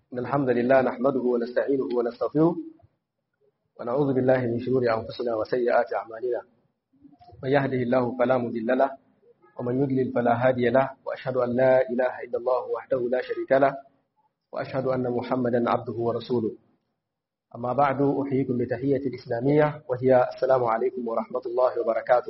إن الحمد لله نحمده ونستعينه ونستغفره ونعوذ بالله من شرور أنفسنا وسيئات أعمالنا من يهده الله فلا مضل له ومن يضلل فلا هادي له وأشهد أن لا إله إلا الله وحده لا شريك له وأشهد أن محمدا عبده ورسوله أما بعد أحييكم بتحية الإسلامية وهي السلام عليكم ورحمة الله وبركاته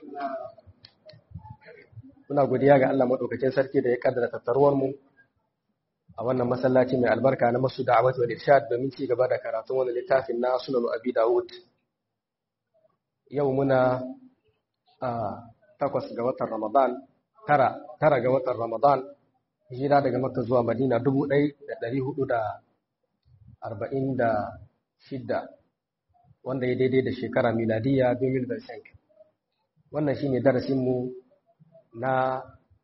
muna godiya ga Allah madaukakin sarki da ya kaddara tattaruwar mu a wannan masallaci mai albarka na masu da'awat wal irshad domin ci gaba da karatun wannan littafin na sunan abi dawud yau muna a takwas ga watan ramadan tara tara ga watan ramadan hijira daga makka zuwa madina dubu ɗaya da ɗari hudu da arba'in da shidda wanda ya daidai da shekara miladiya 2005 wannan shine darasinmu na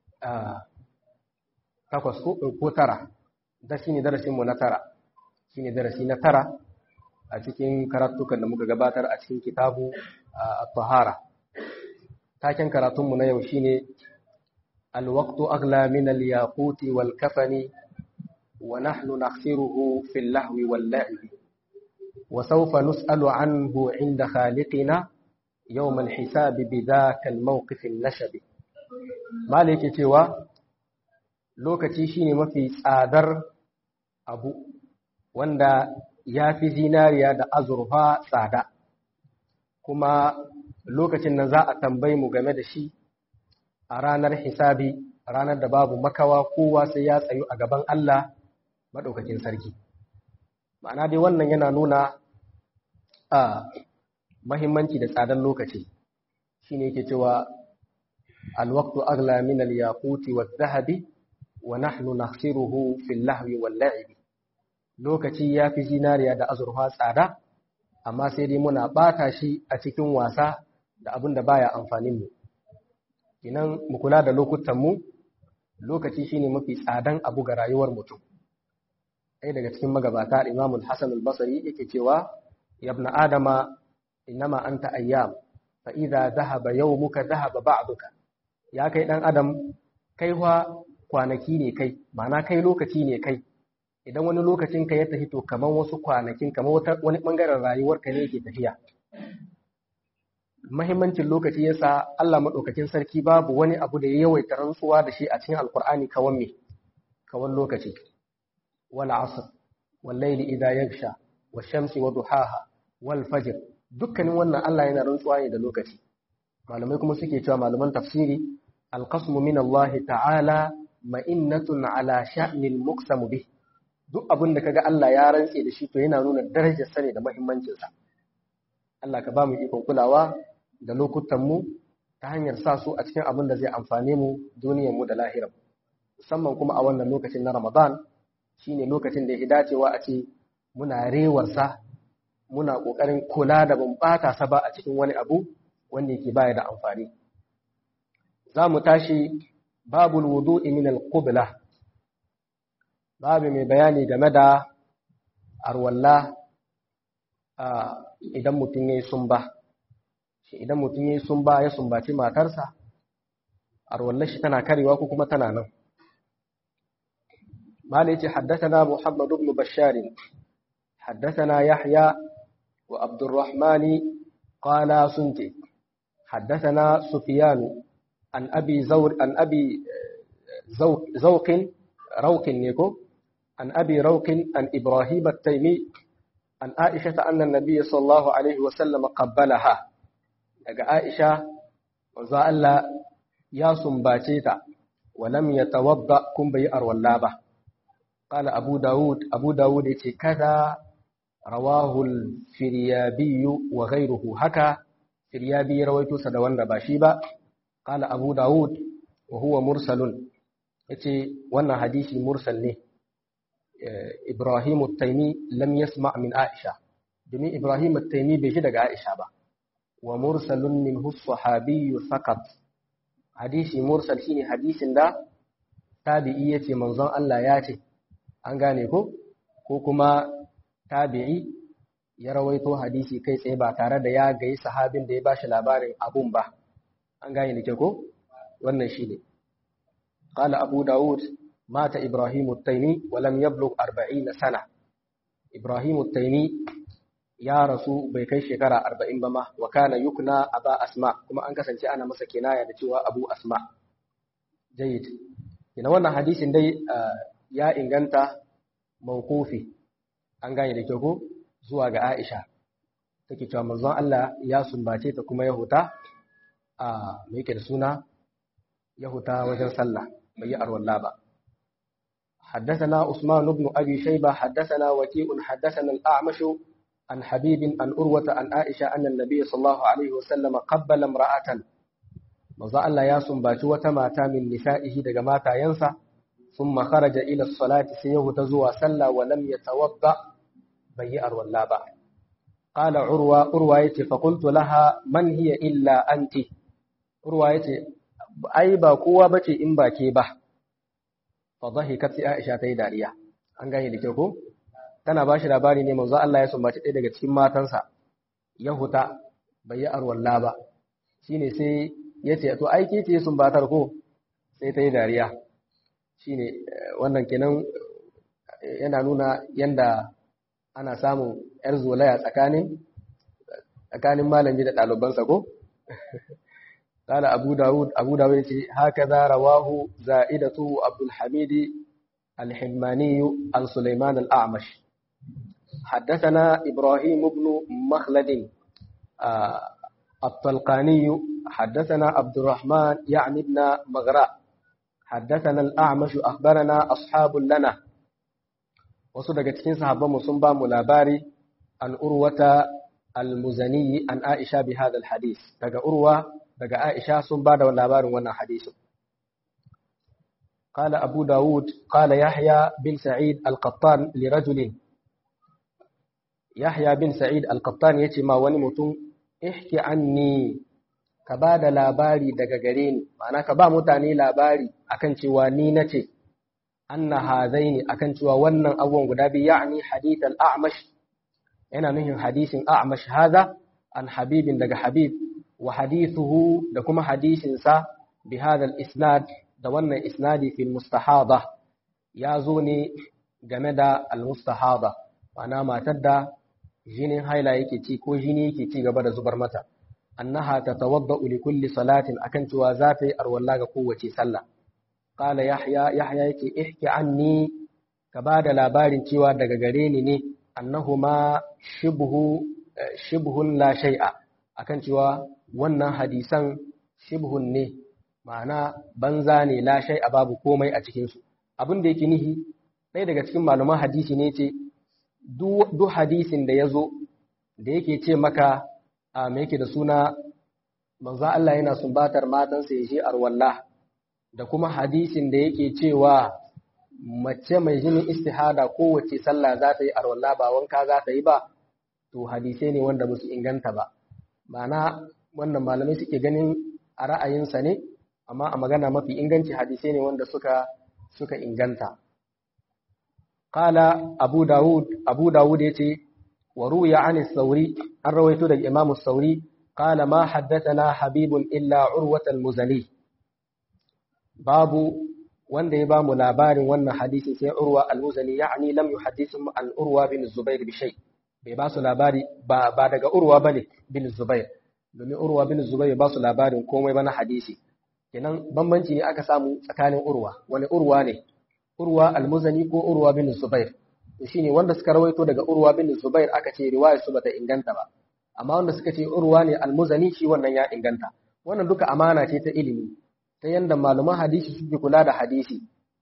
takwas ko tara da shi ne darasinmu na tara shi ne darasi na tara a cikin karatukan da muka gabatar a cikin kitabu a tahara taken karatunmu na yau shi ne alwaktu agla min al-yaquti wal kafani wa nahnu nakhsiruhu fil lahwi wal la'ibi wa sawfa nus'alu anhu 'inda khaliqina yawm al-hisabi bidhaka al-mawqif an-nashabi Mala yake cewa lokaci shine mafi tsadar abu wanda ya fi zinariya da azurfa tsada kuma lokacin nan za a tambayi mu game da shi a ranar hisabi ranar da babu makawa kowa sai ya tsayu a gaban Allah maɗaukakin sarki ma'ana dai wannan yana nuna a mahimmanci da tsadar lokaci shine yake cewa الوقت أغلى من الياقوت والذهب ونحن نخسره في اللهو واللعب lokaci ya fi zinariya da azurfa tsada amma sai dai muna ɓata shi a cikin wasa da abin da baya amfanin mu inan mu kula da lokutan mu lokaci shine mafi tsadan abu ga rayuwar mutum ɗaya daga cikin magabata Imam Hassan al-Basri yake cewa yabna adama innama anta ayyam fa idza dhahaba yawmuka dhahaba ba'duka ya kai ɗan adam kai wa kwanaki ne kai ma'ana kai lokaci ne kai idan wani lokacin ka ya tafi to kamar wasu kwanakin kamar wani ɓangaren rayuwar ka ne yake tafiya mahimmancin lokaci yasa Allah maɗaukakin sarki babu wani abu da ya yawaita rantsuwa da shi a cikin alkur'ani kawan me kawan lokaci wal asr wal layli idha yaghsha wash shamsi wa duhaha wal fajr dukkanin wannan Allah yana rantsuwa ne da lokaci malamai kuma suke cewa malaman tafsiri alqasmu min Allah ta'ala ma'innatun ala sha'nil muqsamu bih duk abin da kaga Allah ya rantse da shi to yana nuna darajar sa ne da muhimmancin sa Allah ka ba mu ikon kulawa da lokutan mu ta hanyar sa su a cikin abin da zai amfane mu duniyar mu da lahirar musamman kuma a wannan lokacin na Ramadan shine lokacin da ya dacewa a ce muna rewar sa muna kokarin kula da ban bata sa ba a cikin wani abu wanda yake baya da amfani za mu tashi babul wudu'i min al-qibla babu mai bayani game da arwalla idan mutum yayi sumba shi idan mutum yayi sumba ya sumbaci matarsa arwallar shi tana karewa ko kuma tana nan malai ce haddathana muhammad ibn bashar haddathana yahya wa abdurrahmani qala sunti حدثنا سفيان عن أبي زور عن أبي زوق زوق روق نيكو عن أبي روق عن إبراهيم التيمي عن عائشة أن النبي صلى الله عليه وسلم قبلها daga Aisha manzo Allah ya sumbace ta walam yatawadda kun bai arwalla ba qala Abu Dawud Abu Dawud yace kaza rawahu al-Firyabi wa ghayruhu haka Firyabi ya rawaito sa da wanda ba shi ba قال أبو داود وهو مرسل yace wannan hadisi mursal ne Ibrahim at-Taymi lam yasma' min Aisha domin Ibrahim at-Taymi bai ji daga Aisha ba wa mursalun minhu as-sahabi faqat hadisi mursal shine hadisin da tabi'i yace manzon Allah ya ce an gane ko ko kuma tabi'i ya rawaito hadisi kai tsaye ba tare da ya gayi sahabin da ya bashi labarin abun ba an gane da ke ko wannan shi ne ƙala abu dawud mata Ibrahim at-Taymi wa lam yablugh 40 sana Ibrahim at-Taymi ya rasu bai kai shekara 40 ba ma wa kana yukna aba asma kuma an kasance ana masa kinaya da cewa abu asma jayyid ina wannan hadisin dai ya inganta mawqufi an gane da kyau ko zuwa ga Aisha take cewa manzon Allah ya sumbace ta kuma ya huta a me yake da suna ya huta wajen sallah bai yi arwalla ba حدثنا عثمان بن أبي شيبة حدثنا وكيء حدثنا الأعمش عن حبيب عن أروة عن عائشة أن النبي صلى الله عليه وسلم قبل امرأة مزا الله يا سنباتي وتماتا من نسائه دقماتا ينسى ثم خرج إلى الصلاة سيه تزوى سلى ولم يتوضأ بيئر واللابا قال عروة عروة فقلت لها من هي إلا أنت عروة أي باكوة بتي إن باكي به فضحكت عائشة تيداريا an gane da kyau ko tana ba shi labari ne manzo Allah ya sumbaci ɗaya daga cikin matansa ya huta bai yi arwalla ba shine sai ya ce to aiki ce sumbatar ko sai ta yi dariya shine wannan kenan yana nuna yanda ana samun yar zolaya tsakanin tsakanin malami da ɗalibansa ko قال أبو داود أبو داود هكذا رواه زائدة عبد الحميد الحماني عن سليمان الأعمش حدثنا إبراهيم بن مخلد آه الطلقاني حدثنا عبد الرحمن يعني ابن مغراء حدثنا الأعمش أخبرنا أصحاب لنا وصدق تكين صحابة مصنبا ملاباري عن أروة المزني عن عائشة بهذا الحديث تقى أروة تقى عائشة صنبا واللابار وانا حديث قال أبو داود قال يحيى بن سعيد القطان لرجل يحيى بن سعيد القطان يتي ما wani mutum ihki anni ka ba da labari daga gare ni ma'ana ka ba mutane labari akan cewa ni nace anna hadaini akan cewa wannan abubuwan guda biyu ya'ni hadith al-a'mash yana nuhin hadisin a'mash hada an habibin daga habib wa hadithuhu da kuma hadisin sa bi hadha al-isnad da wannan isnadi fil mustahada ya zo ne game da al-mustahada ma'ana matar da jinin haila yake ci ko jini yake ci gaba da zubar mata annaha tatawadda'u li kulli salatin akan cewa za ta yi arwalla ga kowace sallah qala yahya yahya yake ihki anni ka ba da labarin cewa daga gare ni ne annahuma shibhu shibhun la shay'a akan cewa wannan hadisan shibhun ne ma'ana banza ne la shay'a babu komai a cikin su abin da yake nihi ɗaya daga cikin malaman hadisi ne ce duk hadisin da ya zo da yake ce maka a mai yake da suna manzo Allah yana sumbatar matansa ya je arwalla da kuma hadisin da yake cewa mace mai jinin istihada kowace sallah za ta yi arwalla ba wanka za ta yi ba to hadisai ne wanda ba su inganta ba ma'ana wannan malamai suke ganin a ra'ayinsa ne amma a magana mafi inganci hadisai ne wanda suka suka inganta قال أبو داود أبو داود يتي وروي عن الثوري أن رويت الإمام الثوري قال ما حدثنا حبيب إلا عروة المزني باب wanda ya bamu labarin wannan hadisi sai Urwa al-Muzani yani lam yuhaddithum an Urwa bin Zubair bi shay bai ba su labari ba ba daga Urwa bane bin Zubair domin Urwa bin Zubair ba su labarin komai ba na hadisi kenan bambanci ne aka samu tsakanin Urwa wani Urwa ne Urwa al-Muzani ko Urwa bin Zubair to shine wanda suka rawaito daga Urwa bin Zubair aka ce riwayar su bata inganta ba amma wanda suka ce Urwa ne al-Muzani shi wannan ya inganta wannan duka amana ce ta ilimi ta yanda malaman hadisi suke kula da hadisi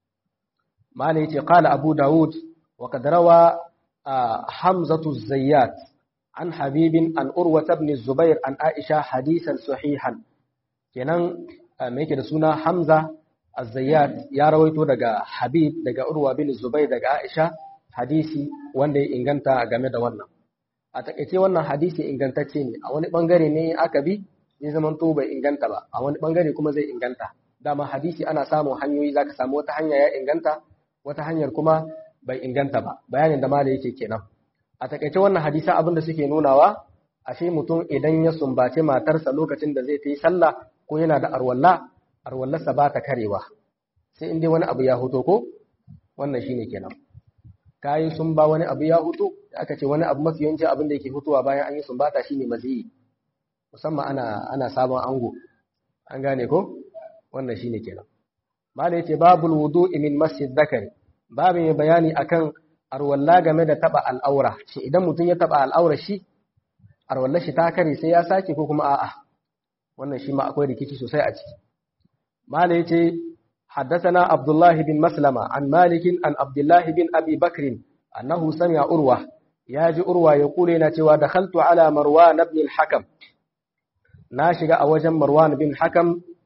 malai yace qala Abu Dawud wa qad rawa Hamzatu Zayyat an Habibin an Urwa ibn Zubair an Aisha hadisan sahihan kenan me yake da suna Hamza Az-Zayyad ya rawaito daga Habib daga Urwa bin Zubair daga Aisha hadisi wanda ya inganta game da wannan. A takaice wannan hadisi ingantacce ne, a wani bangare ne aka bi zai zama to bai inganta ba, a wani bangare kuma zai inganta. Dama hadisi ana samun hanyoyi zaka samu wata hanya ya inganta, wata hanyar kuma bai inganta ba. Bayanin da mala yake kenan. A takaice wannan hadisa abin da suke nunawa, ashe mutum idan ya sumbace matarsa lokacin da zai ta yi sallah ko yana da arwalla arwallarsa ba ta karewa sai in dai wani abu ya hoto ko wannan shine kenan kayi sun ba wani abu ya hutu aka ce wani abu mafi yawanci abin da yake hutuwa bayan an yi sumbata shine maziyi musamman ana ana sabon ango an gane ko wannan shine kenan mala yace babul wudu'i min masjid zakari babu mai bayani akan arwalla game da taba al'aura shi idan mutum ya taba al'aura shi arwalla shi ta kare sai ya sake ko kuma a'a wannan shi ma akwai rikici sosai a ciki mala yace حدثنا عبد الله بن مسلمة عن مالك عن عبد الله بن أبي بكر أنه سمع أروى ياجي أروى يقول نتوى دخلت على مروان بن الحكم ناشق أوجا مروان بن الحكم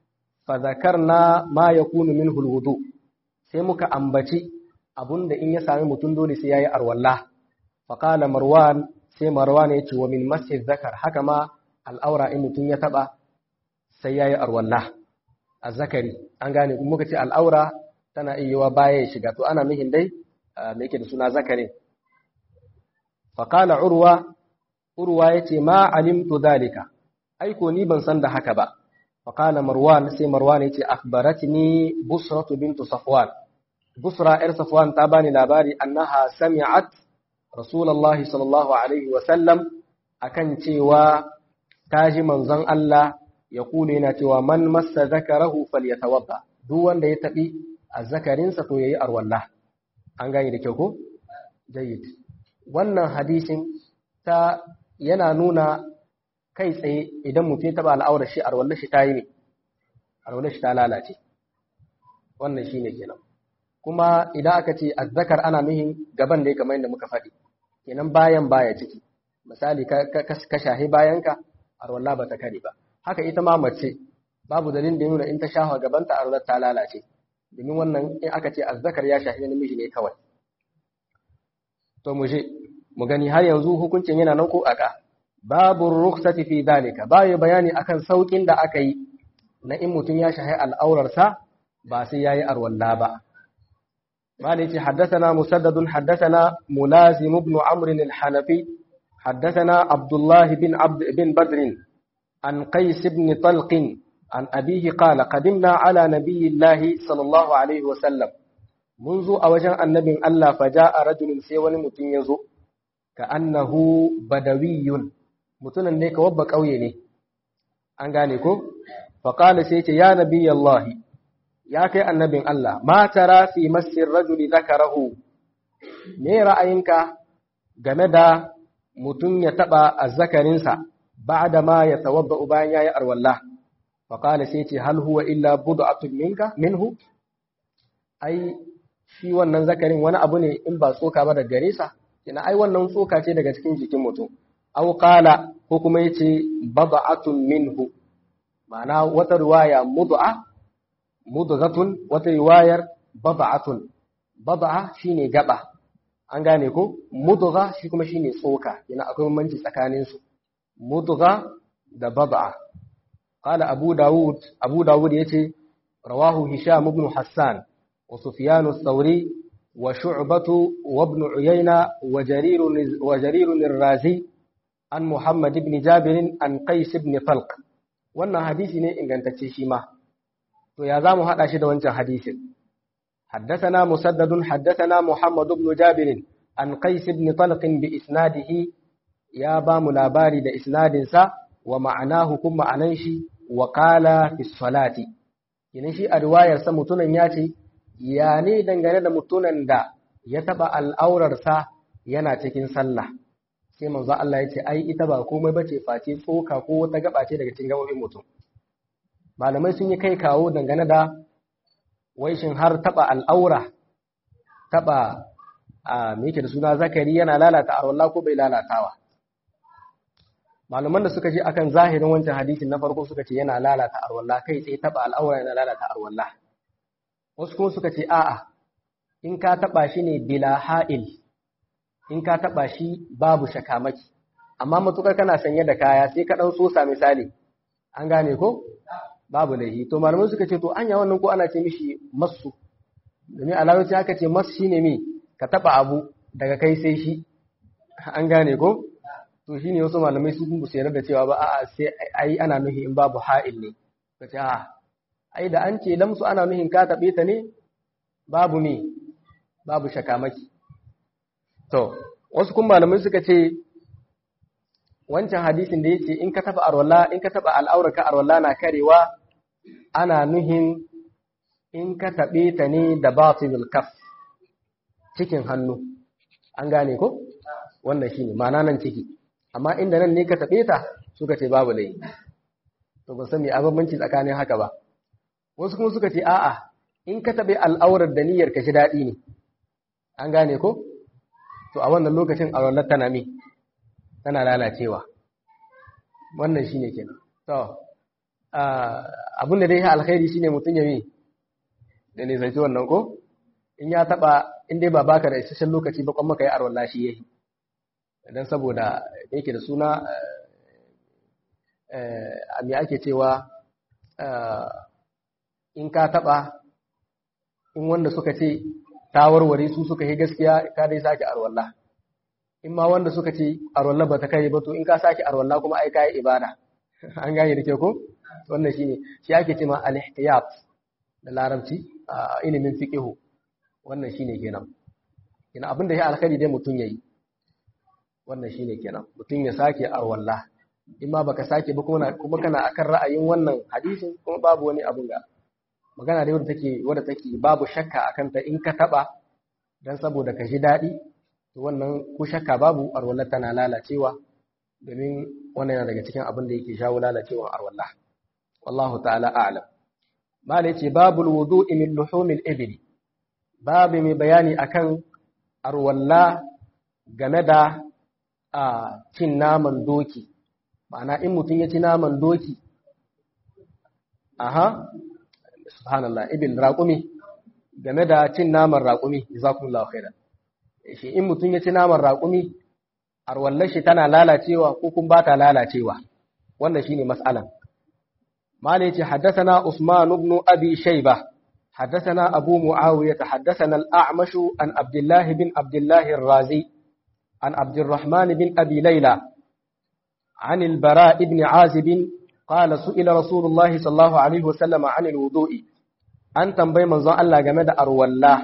فذكرنا ما يكون منه الوضوء سيمك أنبتي أبن إن يسامي متندول سياي أروالله فقال مروان سي مروان يتوى ومن مسجد ذكر حكما الأورا إن متن يتبع سياي أروالله azzakari an gane kuma muka ce al'aura tana iya baya ya shiga to ana mihin dai me yake da suna zakari faqala urwa urwa yace ma alimtu dalika aiko ni ban san da haka ba faqala marwan sai marwan yace akhbaratni busratu bintu safwan busra ir safwan ta bani labari annaha sami'at rasulullahi sallallahu alaihi wa sallam akan cewa taji manzon Allah ya kule yana cewa man massa zakarahu falyatawadda duk wanda ya tabi azzakarinsa to yayi arwalla an gane da kyau ko jayyid wannan hadisin ta yana nuna kai tsaye idan mutum ya taba al'aurar shi arwalla shi tayi ne arwalla shi ta lalace wannan shine kenan kuma idan aka ce azzakar ana nuhin gaban da ya kamar yadda muka faɗi kenan bayan baya ciki misali ka shahi bayanka arwalla ba ta kare ba haka ita ma mace babu dalilin da nuna in ta shafa gabanta a ta lalace domin wannan in aka ce azzakar ya shafi namiji ne kawai to mu je mu gani har yanzu hukuncin yana nan ko aka babu rukhsati fi dalika bayu bayani akan saukin da aka yi na in mutum ya shahi al'aurarsa ba sai yayi arwalla ba مالك حدثنا مسدد حدثنا ملازم بن عمرو الحنفي حدثنا عبد الله بن عبد بن بدر عن قيس بن طلق عن أبيه قال قدمنا على نبي الله صلى الله عليه وسلم منذ أوجه النبي الله فجاء رجل سيوان متنيزو كأنه بدوي متنا نيك وبك أويني أنغانيكو فقال سيتي يا نبي الله يا كي النبي الله ما ترى في مس الرجل ذكره me ra'ayinka game da mutum ya taɓa azzakarinsa بعد ما يتوضأ بان ياي أرولا فقال سيتي هل هو إلا بضعة منك منه أي shi wannan zakarin wani abu ne in ba tsoka ba daga gare sa kina ai wannan tsoka ce daga cikin jikin mutum aw qala ko kuma yace bad'atun minhu ma'ana wata riwaya mud'a mudghatun wata riwayar bad'atun bad'a shine gaba an gane ko mudgha shi kuma shine tsoka kina akwai bambanci tsakanin su mudgha da bad'a qala abu daud abu daud yace rawahu hisham ibn hassan wa sufyan ath-thawri wa shu'batu wa ibn uyayna wa jarir wa jarir ar-razi an muhammad ibn jabir an qais ibn talq wannan hadisi ne ingantacce shi ma to ya zamu hada shi da wancan hadisin حدثنا مسدد حدثنا محمد بن جابر عن قيس بن طلق بإسناده ya ba mu labari da isnadinsa wa ma'anahu kuma ma'anan shi wa qala fi salati ina shi a riwayarsa mutunan ya ce ya ne dangane da mutunan da ya taba al'aurarsa yana cikin sallah sai manzo Allah ya ce ai ita ba komai bace face tsoka ko wata gaba ce daga cikin gabobin mutum malamai sun yi kai kawo dangane da waishin har taba al'aura taba a me yake da suna zakari yana lalata arwallah ko bai lalatawa malaman da suka ce akan zahirin wancan hadisin na farko suka ce yana lalata arwallah kai tsaye taba al'aura yana lalata arwallah wasu kuma suka ce a'a in ka taba shi ne bila ha'il in ka taba shi babu shakamaki amma matukar kana sanye da kaya sai ka dan sosa misali an gane ko babu laihi to malamai suka ce to anya wannan ko ana ce mishi masu domin alawaci aka ce masu shine me ka taba abu daga kai sai shi an gane ko to shine wasu malamai su kun su da cewa ba a'a sai ai ana nuhi in babu ha'il ne ka ce a'a ai da an ce lamsu ana nuhin ka tabe ta ne babu me babu shakamaki to wasu kuma malamai suka ce wancan hadisin da yake in ka taba arwalla in ka taba al'auraka arwalla na karewa ana nuhin in ka tabe ta ne da batilul kaf cikin hannu an gane ko wannan shine ma'ana nan ciki amma inda nan ne ka tabe ta suka ce babu laifi to ban san me abambanci tsakanin haka ba wasu kuma suka ce a'a in ka tabe al'aurar da niyyar ka shi daɗi ne an gane ko to a wannan lokacin alwallar tana me tana lalacewa wannan shine kenan to abin da dai ya alkhairi shine mutum ya yi da nisanci wannan ko in ya taba in dai ba baka da isasshen lokaci ba kuma kai arwalla shi yayi dan saboda yake da suna a me ake cewa in ka taba in wanda suka ce ta warware su suka yi gaskiya ka dai sake arwalla in ma wanda suka ce arwalla ba ta kai ba to in ka sake arwalla kuma ai kai ibada an gane da ke ko wannan shine shi ake ce ma al-ihtiyat da larabci a ilimin fiqh wannan shine kenan kina abin da ya alkhairi dai mutun yayi wannan shine kenan mutun ya sake arwalla in ma baka sake ba kuma kuma kana akan ra'ayin wannan hadisin kuma babu wani abun ga magana dai wadda take wadda take babu shakka akan ta in ka taba dan saboda ka ji dadi to wannan ko shakka babu arwallar tana lalacewa domin wannan yana daga cikin abin da yake shawo lalacewar arwallah wallahu ta'ala a'lam mala yace babul wudu'i min luhumil ibli babu mai bayani akan arwalla game da a cin naman doki ma'ana in mutum ya ci naman doki aha subhanallah ibil raqumi game da cin naman raqumi jazakumullahu khairan shi in mutum ya ci naman raqumi arwallar shi tana lalacewa ko kun ba ta lalacewa wannan shine mas'alan malai ce haddathana usman ibn abi shayba haddathana abu muawiya haddathana al-a'mash an abdullah bin abdullah ar-razi an abdurrahman bin abi layla عن البراء بن عازب قال سئل رسول الله صلى الله عليه وسلم عن الوضوء an tambayi manzon Allah game da arwalla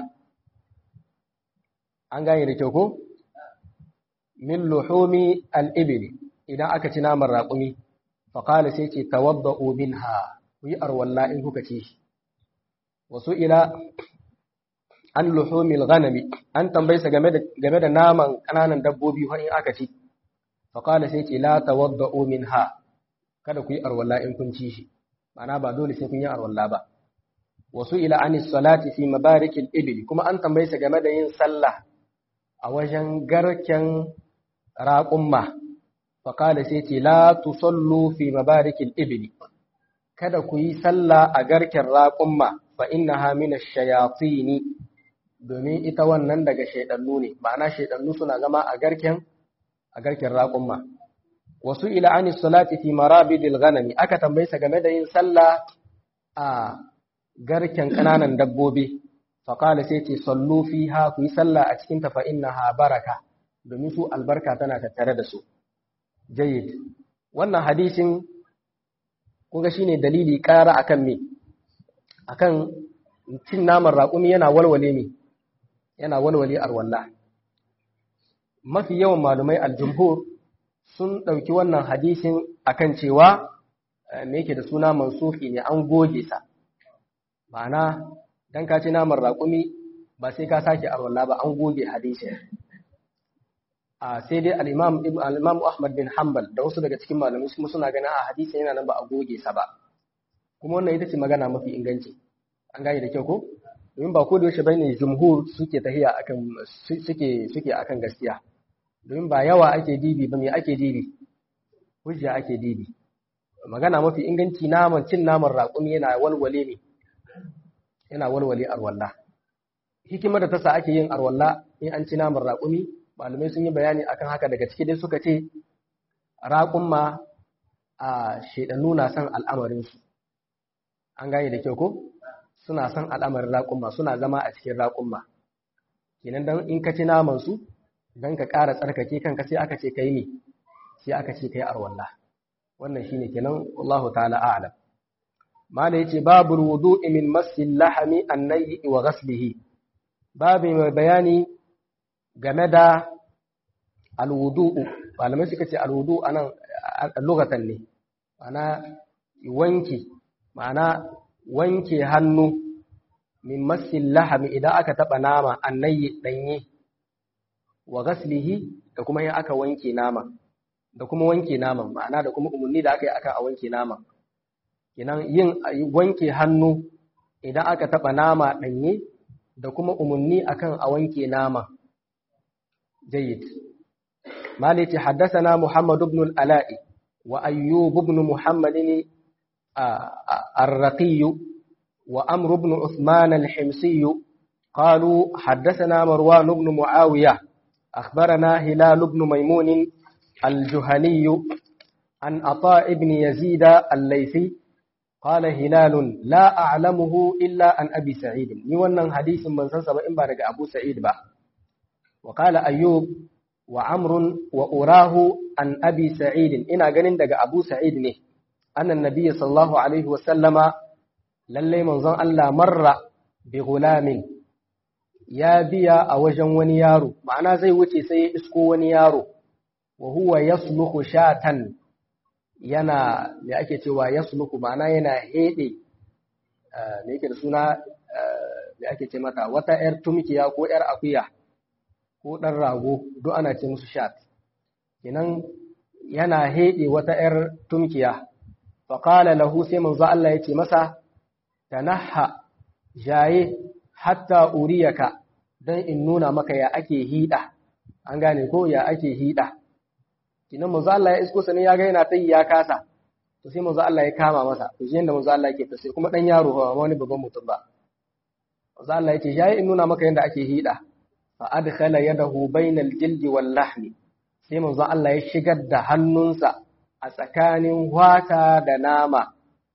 an gane da kyau ko min luhumi al-ibli idan aka ci naman raƙumi fa qala sai ce tawadda'u minha ku yi arwalla in kuka ci shi wasu ila an luhumi al-ghanami an tambaye sa game da game da naman kananan dabbobi har in aka ci fa qala sai ce la tawadda'u minha kada ku yi arwalla in kun ci shi ma'ana ba dole sai kun yi arwalla ba wasu ila an salati fi mabarikil ibli kuma an tambaye sa game da yin sallah a wajen garken raƙumma faƙada sai ce la tusallu fi mabarikil ibli kada ku yi sallah a garken raƙumma fa innaha min ash-shayatin domin ita wannan daga shaidannu ne ma'ana shaidannu suna zama a garken a garken raƙumma wasu ila an salati fi marabidil ghanami aka tambaye sa game da yin sallah a garken ƙananan dabbobi faƙala sai ce sallu fiha ku yi sallah a cikin tafa innaha baraka domin su albarka tana tattare da su jayyid wannan hadisin kuga shine dalili ƙara akan me akan cin naman raƙumi yana walwale me yana walwale arwalla mafi yawan malumai aljumhur sun ɗauki wannan hadisin akan cewa me yake da suna mansufi ne an goge sa ma'ana dan ka ci naman raƙumi ba sai ka sake arwalla ba an goge hadisi a sai dai al-imam al-imam Ahmad bin Hanbal da wasu daga cikin malamai kuma suna ganin a hadisi yana nan ba a goge sa ba kuma wannan ita ce magana mafi inganci an gane da kyau ko domin ba ko da yaushe bane jumhur suke tahiya akan suke suke akan gaskiya domin ba yawa ake dibi ba me ake dibi hujja ake dibi magana mafi inganci naman cin naman raƙumi yana walwale ne yana walwale arwalla hikimar da ta sa ake yin arwalla in an ci naman raƙumi malamai sun yi bayani akan haka daga ciki dai suka ce raƙumma a shaidannu na son al'amarinsu an gane da kyau ko suna son al'amarin raƙumma suna zama a cikin raƙumma kenan dan in ka ci naman su dan ka ƙara tsarkake kanka sai aka ce kai ne sai aka ce kai arwalla wannan shine kenan wallahu ta'ala a'lam mala yace babul wudu'i min masil lahami annayi wa ghaslihi babu mai bayani game da alwudu'u malamai suka ce alwudu anan lugatan ne ma'ana wanki ma'ana wanke hannu min masil lahami idan aka taba nama annayi danye wa ghaslihi da kuma in aka wanke nama da kuma wanke naman ma'ana da kuma umarni da aka yi aka a wanke nama kenan yin wanke hannu idan aka taba nama danye da kuma umarni akan a wanke nama jayyid maliki haddathana muhammad ibn al-ala'i wa ayyub ibn muhammad الرقي وأمر بن عثمان الحمصي قالوا حدثنا مروان بن معاوية أخبرنا هلال بن ميمون الجهني عن عطاء بن يزيد الليثي قال هلال لا أعلمه إلا عن أبي سعيد نيوانا حديث من سنسب إن بارك أبو سعيد با وقال أيوب وعمر وأراه عن أبي سعيد إنا قنن دق أبو سعيد نه أن النبي صلى الله عليه وسلم للي منظر ألا مر بغلام ya biya a wajen wani yaro ma'ana zai wuce sai ya isko wani yaro wa huwa yasluhu shatan yana me ake cewa yasluhu ma'ana yana hede me yake da suna me ake ce mata wata yar tumkiya ko yar akuya ko dan rago duk ana ce musu shat kenan yana hede wata yar tumkiya fa qala lahu sai manzo Allah yace masa tanaha jaye hatta uriyaka don in nuna maka ya ake hida an gane ko ya ake hida kinan manzo Allah ya isko sani ya ga yana tayi ya kasa to sai manzo Allah ya kama masa to shi yanda manzo Allah yake ta sai kuma dan yaro ba wani babban mutum ba manzo Allah yake yayi in nuna maka yanda ake hida fa adkhala yadahu bainal jildi wal lahmi sai manzo Allah ya shigar da hannunsa a tsakanin wata da nama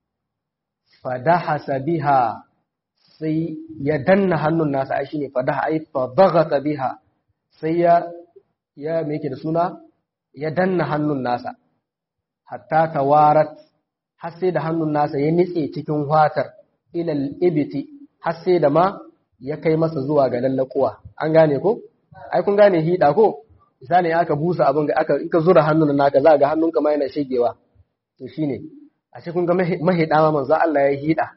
fadahasa biha sai ya danna hannun nasa ai shine fadaha ai fadaghata biha sai ya ya me yake da suna ya danna hannun nasa hatta tawarat har sai da hannun nasa ya nitse cikin watar ilal ibiti har sai da ma ya kai masa zuwa ga lallakuwa an gane ko ai kun gane hida ko misali aka busa abin ga aka in ka zura hannun naka za ga hannunka ma yana shegewa to shine ashe kun ga mahida ma manzo Allah ya hida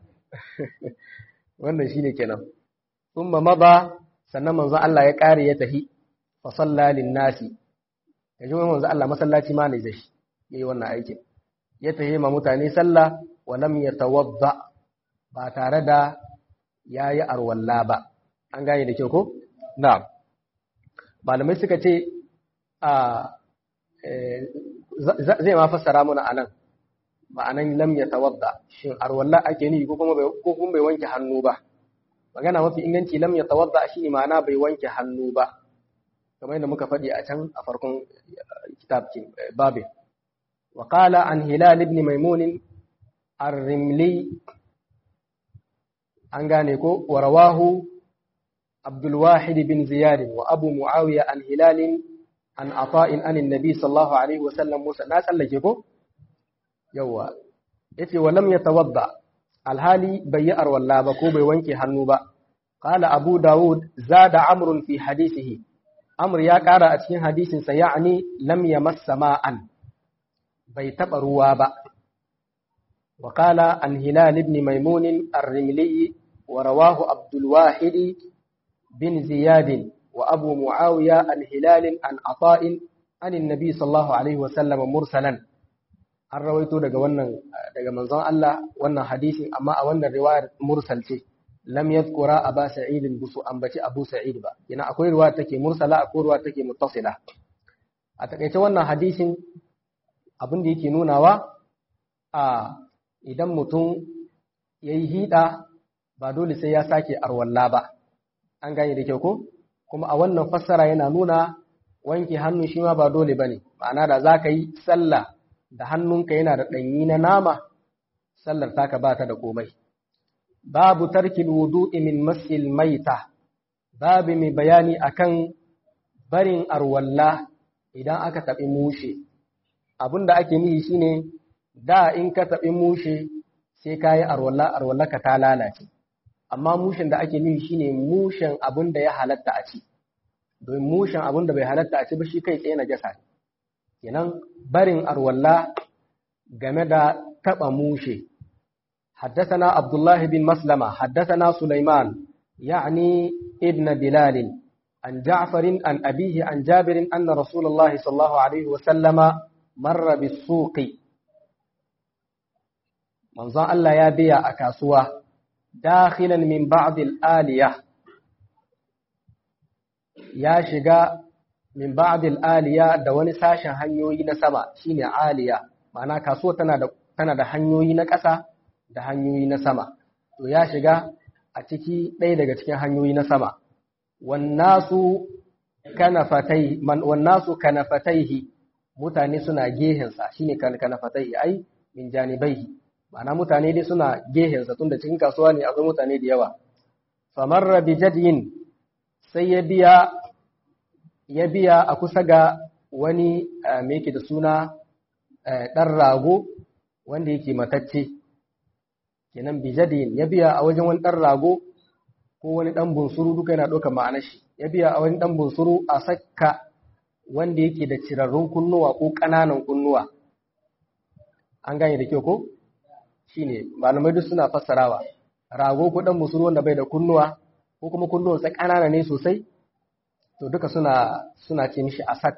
wannan shine kenan thumma mada sannan manzo Allah ya kare ya tahi fa salla lin nasi yaji manzo Allah masallaci ma ne zai yayi wannan aikin ya tahi ma mutane sallah wa lam yatawadda ba tare da yayi arwalla ba an gane da kyau ko na'am malamai suka ce a zai ma fassara muna anan ma'anan lam ya tawadda shin arwalla ake ni ko kuma ko kuma bai wanke hannu ba magana mafi inganci lam ya tawadda shine ma'ana bai wanke hannu ba kamar yadda muka faɗi a can a farkon kitab babin wa qala an hilal ibn maimun ar-rimli an gane ko wa rawahu abdul wahid bin ziyad wa abu muawiya an hilal an ata'in an annabi sallallahu alaihi wa sallam musa na tsallake ko yawa yace walam yatawadda alhali bai yi arwalla ba ko bai wanke hannu ba qala abu daud zada amrun fi hadithihi amr ya kara a cikin hadisin sa ya'ni lam yamassa ma'an bai taba ruwa ba wa qala an hilal ibn maimun ar-rimli wa rawahu abdul wahid bin ziyad wa abu muawiya an hilal an ata'in an annabi sallallahu alaihi wa sallam mursalan an rawaito daga wannan daga manzon Allah wannan hadisin amma a wannan riwayar mursal ce lam yadhkura aba sa'id busu ambaci abu sa'id ba yana akwai riwaya take mursala akwai riwaya take muttasila a takaice wannan hadisin abin da yake nunawa a idan mutum yayi hida ba dole sai ya sake arwalla ba an gane da kyau ko kuma a wannan fassara yana nuna wanke hannu shi ma ba dole bane ma'ana da zaka yi sallah da hannunka yana da ɗanyi na nama, sallar taka ba ta da komai. Babu tarkin wudu'i min masil maita, babu mai bayani akan barin arwalla idan aka taɓi mushe. Abin da ake nihi shine da in ka taɓi mushe sai ka yi arwalla, arwalla ka ta lalace. amma mushen da ake nufi shine mushen abin da ya halatta a ci domin mushen abin da bai halatta a ci ba shi kai tsaye na jasa kenan barin arwalla game da taba mushe حدثنا عبد الله بن مسلمة حدثنا سليمان يعني ابن بلال عن جعفر عن أبيه عن جابر أن رسول الله صلى الله عليه وسلم مر بالسوق منظر الله يا بيا أكاسوا داخلا من بعض الآلية يا شقا من بعض الآلية دواني ساشا هنيوي نسما شيني آلية معناها كاسوا تنا da hanyoyi na ƙasa da hanyoyi na sama to ya shiga a ciki ɗaya daga cikin hanyoyi na sama wannasu kanafatai man wannasu kanafataihi mutane suna gehensa shine kanafataihi ai min janibaihi ma'ana mutane dai suna gehensa tunda cikin kasuwa ne akwai mutane da yawa famarra bi jadyin sai ya biya ya biya a kusa ga wani me yake da suna ɗan rago wanda yake matacce kenan bijadin ya biya a wajen wani ɗan rago ko wani ɗan bunsuru duka yana ɗaukar ma'anar shi ya biya a wani ɗan bunsuru a sakka wanda yake da cirarrun kunnuwa ko ƙananan kunnuwa an gane da kyau ko shine malamai duk suna fassarawa rago ko ɗan bunsuru wanda bai da kunnuwa ko kuma kunnuwansa ƙanana ne sosai to duka suna suna ce mishi asak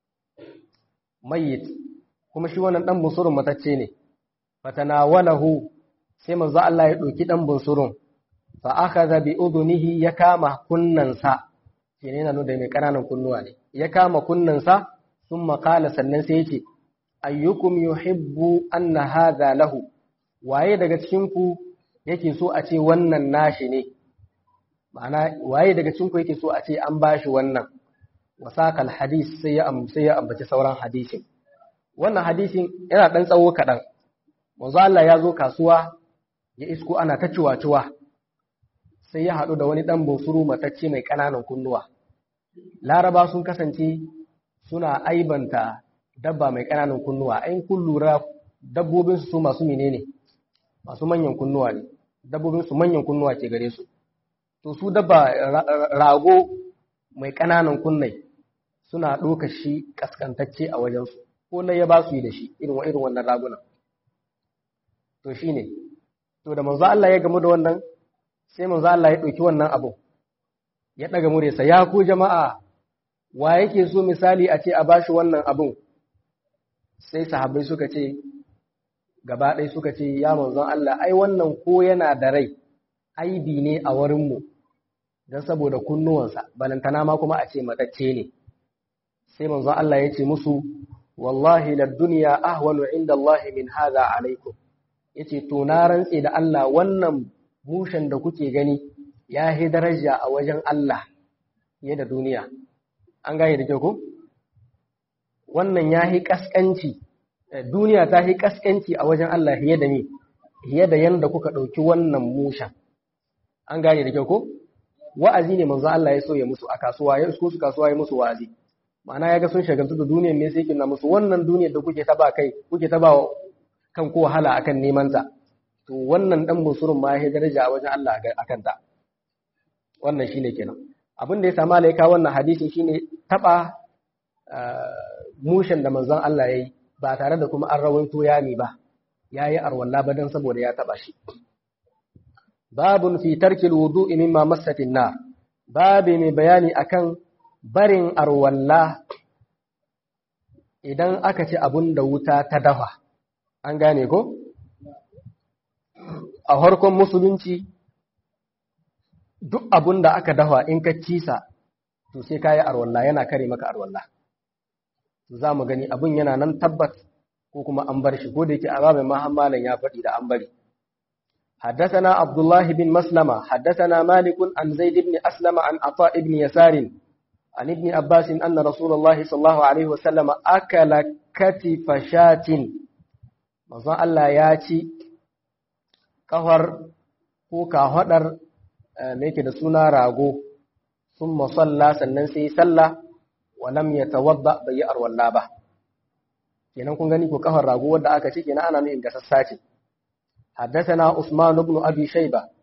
mayyit kuma shi wannan ɗan bunsurun matacce ne fatanawalahu sai manzo Allah ya ɗauki ɗan bunsurun fa akhadha bi udunihi ya kama kunnansa shine yana nuna mai ƙananan kunnuwa ne ya kama kunnansa thumma qala sannan sai yace ayyukum yuhibbu anna hadha lahu waye daga cikin ku yake so a ce wannan nashi ne ma'ana waye daga cikin ku yake so a ce an bashi wannan wasaqal hadis sai ya sai ya ambaci sauran hadisin wannan hadisin yana dan tsawo kaɗan manzo Allah ya zo kasuwa ya isko ana ta ciwa-ciwa sai ya haɗu da wani ɗan bunsuru matacce mai ƙananan kunnuwa laraba sun kasance suna aibanta dabba mai ƙananan kunnuwa ayin kun lura dabbobin su masu menene masu manyan kunnuwa ne dabbobin su manyan kunnuwa ke gare su to su dabba rago mai ƙananan kunnai suna ɗoka shi ƙasƙantacce a wajensu ko na ya ba su yi da shi irin irin wannan ragunan to shine to da manzo Allah ya gamu da wannan sai manzo Allah ya ɗauki wannan abu ya ɗaga muresa ya ku jama'a wa yake so misali a ce a bashi wannan abun sai sahabbai suka ce gaba ɗaya suka ce ya manzon Allah ai wannan ko yana da rai aibi ne a wurinmu don saboda kunnuwansa balantana ma kuma a ce matacce ne sai manzon Allah ya ce musu wallahi la duniya ahwanu inda Allah min hadha alaikum yace to na rantse da Allah wannan mushen da kuke gani ya yi daraja a wajen Allah fiye da duniya an gane da kyau ko wannan ya yi kaskanci duniya ta yi kaskanci a wajen Allah fiye da ni fiye da yanda kuka ɗauki wannan mushen an gane da kyau ko wa'azi ne manzo Allah ya so ya musu a kasuwa ya su kasuwa ya musu wa'azi ma'ana ya ga sun shagaltu da duniyar ne sai yake na musu wannan duniyar da kuke taba kai kuke taba kan ko wahala akan neman ta to wannan dan musurun ma ya daraja a wajen Allah akan ta wannan shine kenan abin da ya sama laika wannan hadisin shine taba mushen da manzon Allah yayi ba tare da kuma an rawaito yami ba yayi arwalla ba dan saboda ya taba shi babun fi tarkil wudu'i mimma massatin nar babi mai bayani akan barin arwalla idan aka ci abun da wuta ta dafa an gane ko a harkon musulunci duk abun da aka dafa in ka cisa to sai kayi arwalla yana kare maka arwalla za mu gani abun yana nan tabbat ko kuma an bar shi ko da yake azabin mahammalan ya faɗi da an bari حدثنا عبد الله بن مسلمة حدثنا مالك عن زيد بن أسلم عن عطاء بن يسار عن ابن عباس أن رسول الله صلى الله عليه وسلم أكل كتف شاة manzon Allah ya ci kafar ko kahwadar me yake da suna rago sun masalla sannan sai sallah wa lam yatawadda bai yi arwalla ba kenan kun gani ko kafar rago wanda aka ci kenan ana nufin gasassa ce حدثنا عثمان بن أبي شيبة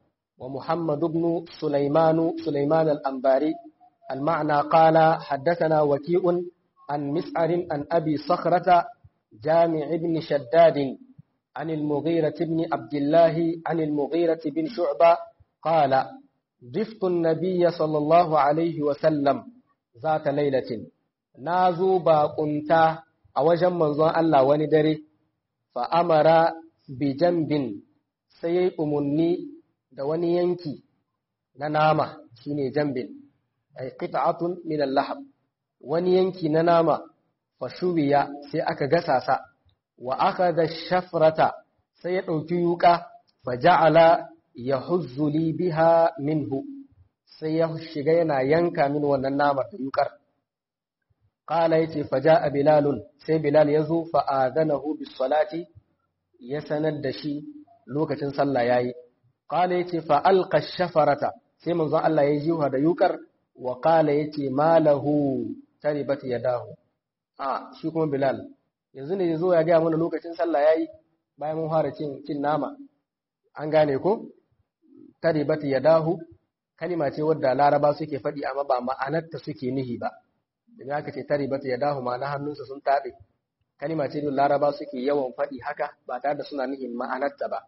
ومحمد بن سليمان سليمان الأنباري المعنى قال حدثنا وكيء عن مسعر عن أبي صخرة جامع بن شداد عن المغيرة بن عبد الله عن المغيرة بن شعبة قال ضفت النبي صلى الله عليه وسلم ذات ليلة نازو باقنتا أوجم منظر الله وندري فأمر بجنب سيء مني da wani yanki na nama shine jambin ay qit'atun min al-lahab wani yanki na nama fashubiya sai aka gasa sa wa akhadha shafrata sai ya dauki yuka faja'ala yahuzzu li biha minhu sai ya shiga yana yanka min wannan nama da yukar qala yace faja'a bilalun sai bilal yazo fa adanahu bis salati ya sanar da shi lokacin sallah yayi qala yace fa alqa shafarata sai manzon Allah ya jiwa da yukar wa qala yace malahu taribat yadahu a shi kuma bilal yanzu ne yazo ya ga mana lokacin sallah yayi bayan mun fara cin cin nama an gane ko taribat yadahu kalima ce wadda laraba suke faɗi amma ba ma'anarta suke nihi ba idan aka ce taribat yadahu ma'ana hannunsa sun tabe kalima ce da laraba suke yawan faɗi haka ba tare da suna nihin ma'anarta ba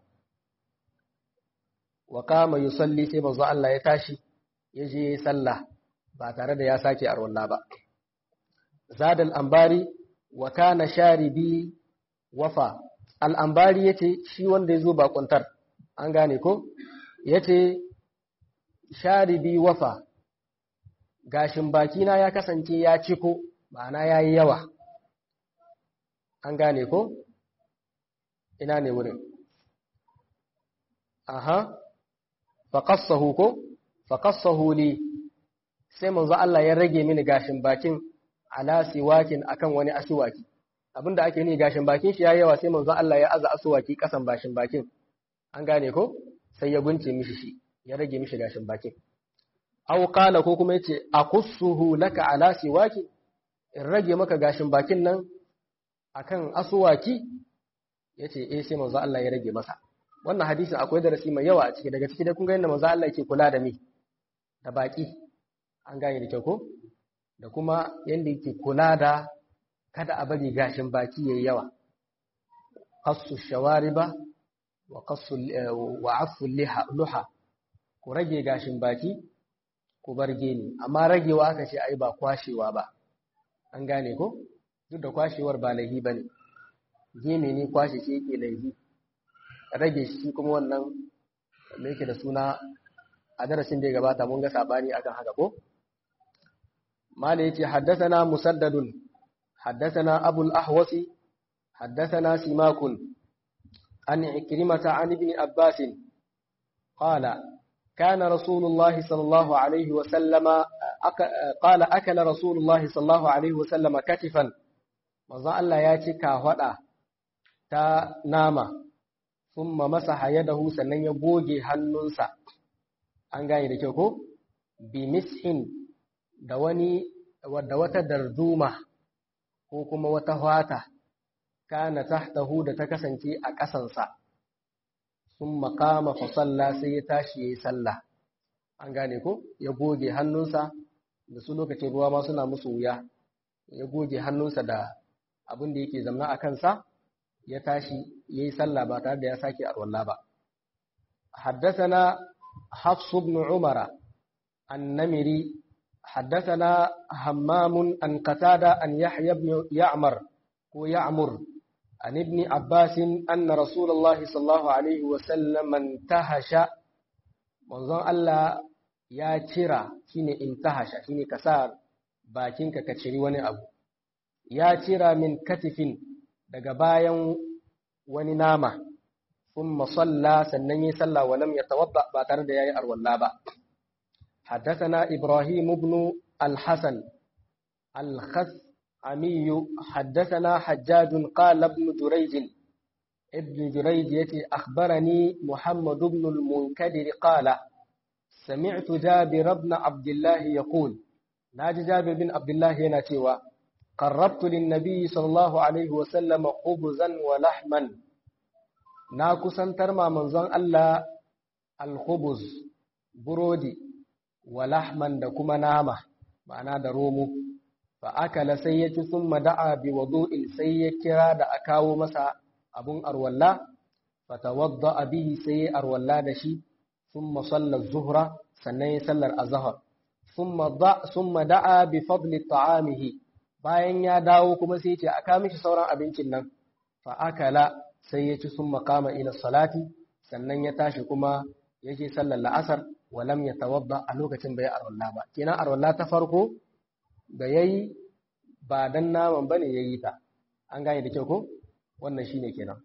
wa kama yusalli sai manzo Allah ya tashi ya je sallah ba tare da ya sake arwalla ba zadal ambari wa kana sharibi wafa al ambari yace shi wanda yazo ba kuntar an gane ko yace sharibi wafa gashin bakina ya kasance ya ciko ma'ana yayi yawa an gane ko ina ne wurin aha faƙassahu ko faƙassahu li sai manzo Allah ya rage mini gashin bakin ala siwakin akan wani asuwaki abinda ake ni gashin bakin shi yayi yawa sai manzo Allah ya aza asuwaki kasan bashin bakin an gane ko sai ya gunce mishi shi ya rage mishi gashin bakin aw qala ko kuma yace aqussuhu laka ala siwaki in rage maka gashin bakin nan akan asuwaki yace eh sai manzo Allah ya rage masa wannan hadisin akwai darasi mai yawa a ciki daga ciki dai kun ga yadda manzo Allah yake kula da mi da baki an gane da kyau ko da kuma yanda yake kula da kada a bari gashin baki yayi yawa qassu shawariba wa qassu wa afu liha luha ku rage gashin baki ku bar geni amma ragewa aka ce ai ba kwashewa ba an gane ko duk da kwashewar ba laihi bane gene ne kwashe shi yake laihi rage shi kuma wannan da yake da suna a darasin da ya gabata mun ga sabani akan haka ko mala yace haddathana musaddadun haddathana abul ahwasi haddathana simakun an ikrimata an ibn abbas qala كان رسول الله صلى الله عليه وسلم قال أكل رسول الله صلى الله عليه وسلم كتفا manzo Allah ya ci kahwada ta nama thumma masaha yadahu sannan ya goge hannunsa an gane da kyau ko bi mishin da wani wadda wata darduma ko kuma wata hwata kana tahtahu da ta kasance a ƙasansa sun makama fa salla sai ya tashi ya yi sallah an gane ko ya goge hannunsa da su lokacin ruwa ma suna musu wuya ya goge hannunsa da abin da yake zamna a kansa ya tashi ya yi sallah ba tare da ya sake arwalla ba حدثنا حفص بن عمر النمري حدثنا همام عن قتادة أن يحيى بن يعمر ويعمر عن ابن عباس أن رسول الله صلى الله عليه وسلم انتهش منظر الله يا ترى شيني انتهش شيني كسار باكينك كتشري وني أبو ya cira min katifin daga bayan wani nama ثم صلى سنن يصلى ولم يتوضا ba tare da yayi arwalla ba حدثنا ابراهيم بن الحسن الخثعمي حدثنا حجاج قال ابن جريج ابن جريج يتي اخبرني محمد بن المنكدر قال سمعت جابر بن عبد الله يقول ناجي جابر بن عبد الله yana cewa قربت للنبي صلى الله عليه وسلم خبزا ولحما na kusantar ma manzon Allah al-khubuz burodi wa lahman da kuma nama ma'ana da romo fa akala sai ya ci summa da'a bi wudu'in sai ya kira da a kawo masa abun arwalla fa tawadda bihi sai ya arwalla da shi summa salla zuhra sannan ya sallar azhar summa da summa da'a bi fadli ta'amihi bayan ya dawo kuma sai ya ce aka mishi sauran abincin nan fa akala sai ya ci summa qama ila salati sannan ya tashi kuma ya je sallar la'asar walam ya tawadda a lokacin bai arwalla ba kenan arwalla ta farko da yayi ba dan naman bane yayi ta an gane da kyau ko wannan shine kenan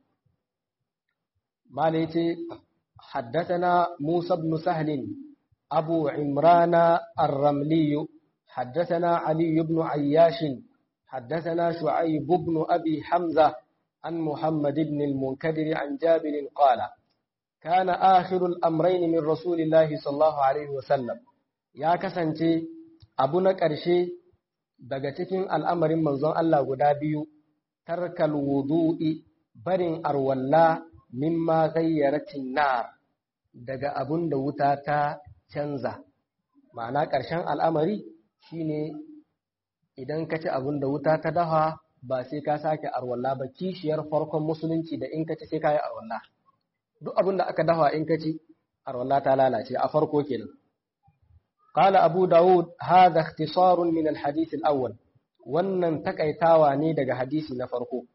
malai ce حدثنا موسى بن سهل أبو عمران الرملي حدثنا علي بن عياش حدثنا شعيب بن أبي حمزة عن محمد بن المنكدر عن جابر قال كان آخر الأمرين من رسول الله صلى الله عليه وسلم يا كسنتي أبونا كرشي daga cikin al'amarin manzon Allah guda biyu, tarkal wudu'i barin arwalla mimma gayyaratin nar daga abun da wuta ta canza. Ma'ana ƙarshen al'amari shine idan ka ci abun da wuta ta dafa ba sai ka sake arwalla ba kishiyar farkon musulunci da in ka ci sai ka yi arwalla. duk abin da aka dafa in ka ci arwalla ta lalace a farko kenan qala abu daud hadha ikhtisarun min alhadith alawwal wannan takaitawa ne daga hadisi na farko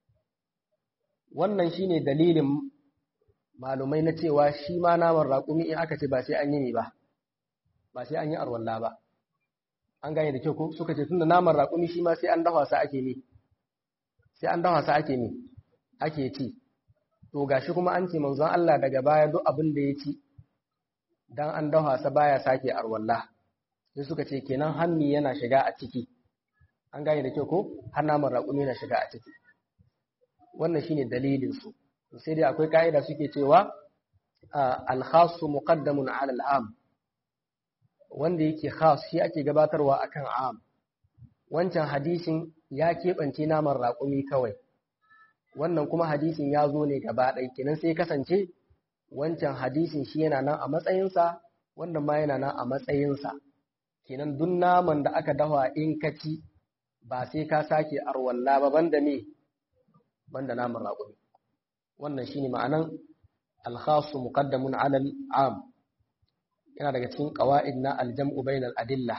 wannan shine dalilin malumai na cewa shi ma naman raƙumi in aka ce ba sai an yi ne ba ba sai an yi arwalla ba an gane da kyau ko suka ce tunda naman raƙumi shi ma sai an dafa sa ake ne sai an dafa sa ake ne ake ci to gashi kuma an ce manzon Allah daga baya duk abin da ya ci dan an dafa sa baya sake arwalla sai suka ce kenan hannu yana shiga a ciki an gane da kyau ko har naman raƙumi yana shiga a ciki wannan shine dalilin su sai dai akwai ka'ida suke cewa al-khassu muqaddamun 'ala al-'am wanda yake khas shi ake gabatarwa akan 'am wancan hadisin ya keɓance naman raƙumi kawai wannan kuma hadisin ya zo ne gaba ɗaya kenan sai kasance wancan hadisin shi yana nan a matsayinsa wannan ma yana nan a matsayinsa kenan duk naman da aka dafa in ka ci ba sai ka sake arwalla ba banda me banda naman raƙumi wannan shine ma'anan alkhasu muqaddamun ala am yana daga cikin qawaid na aljam'u bainal adillah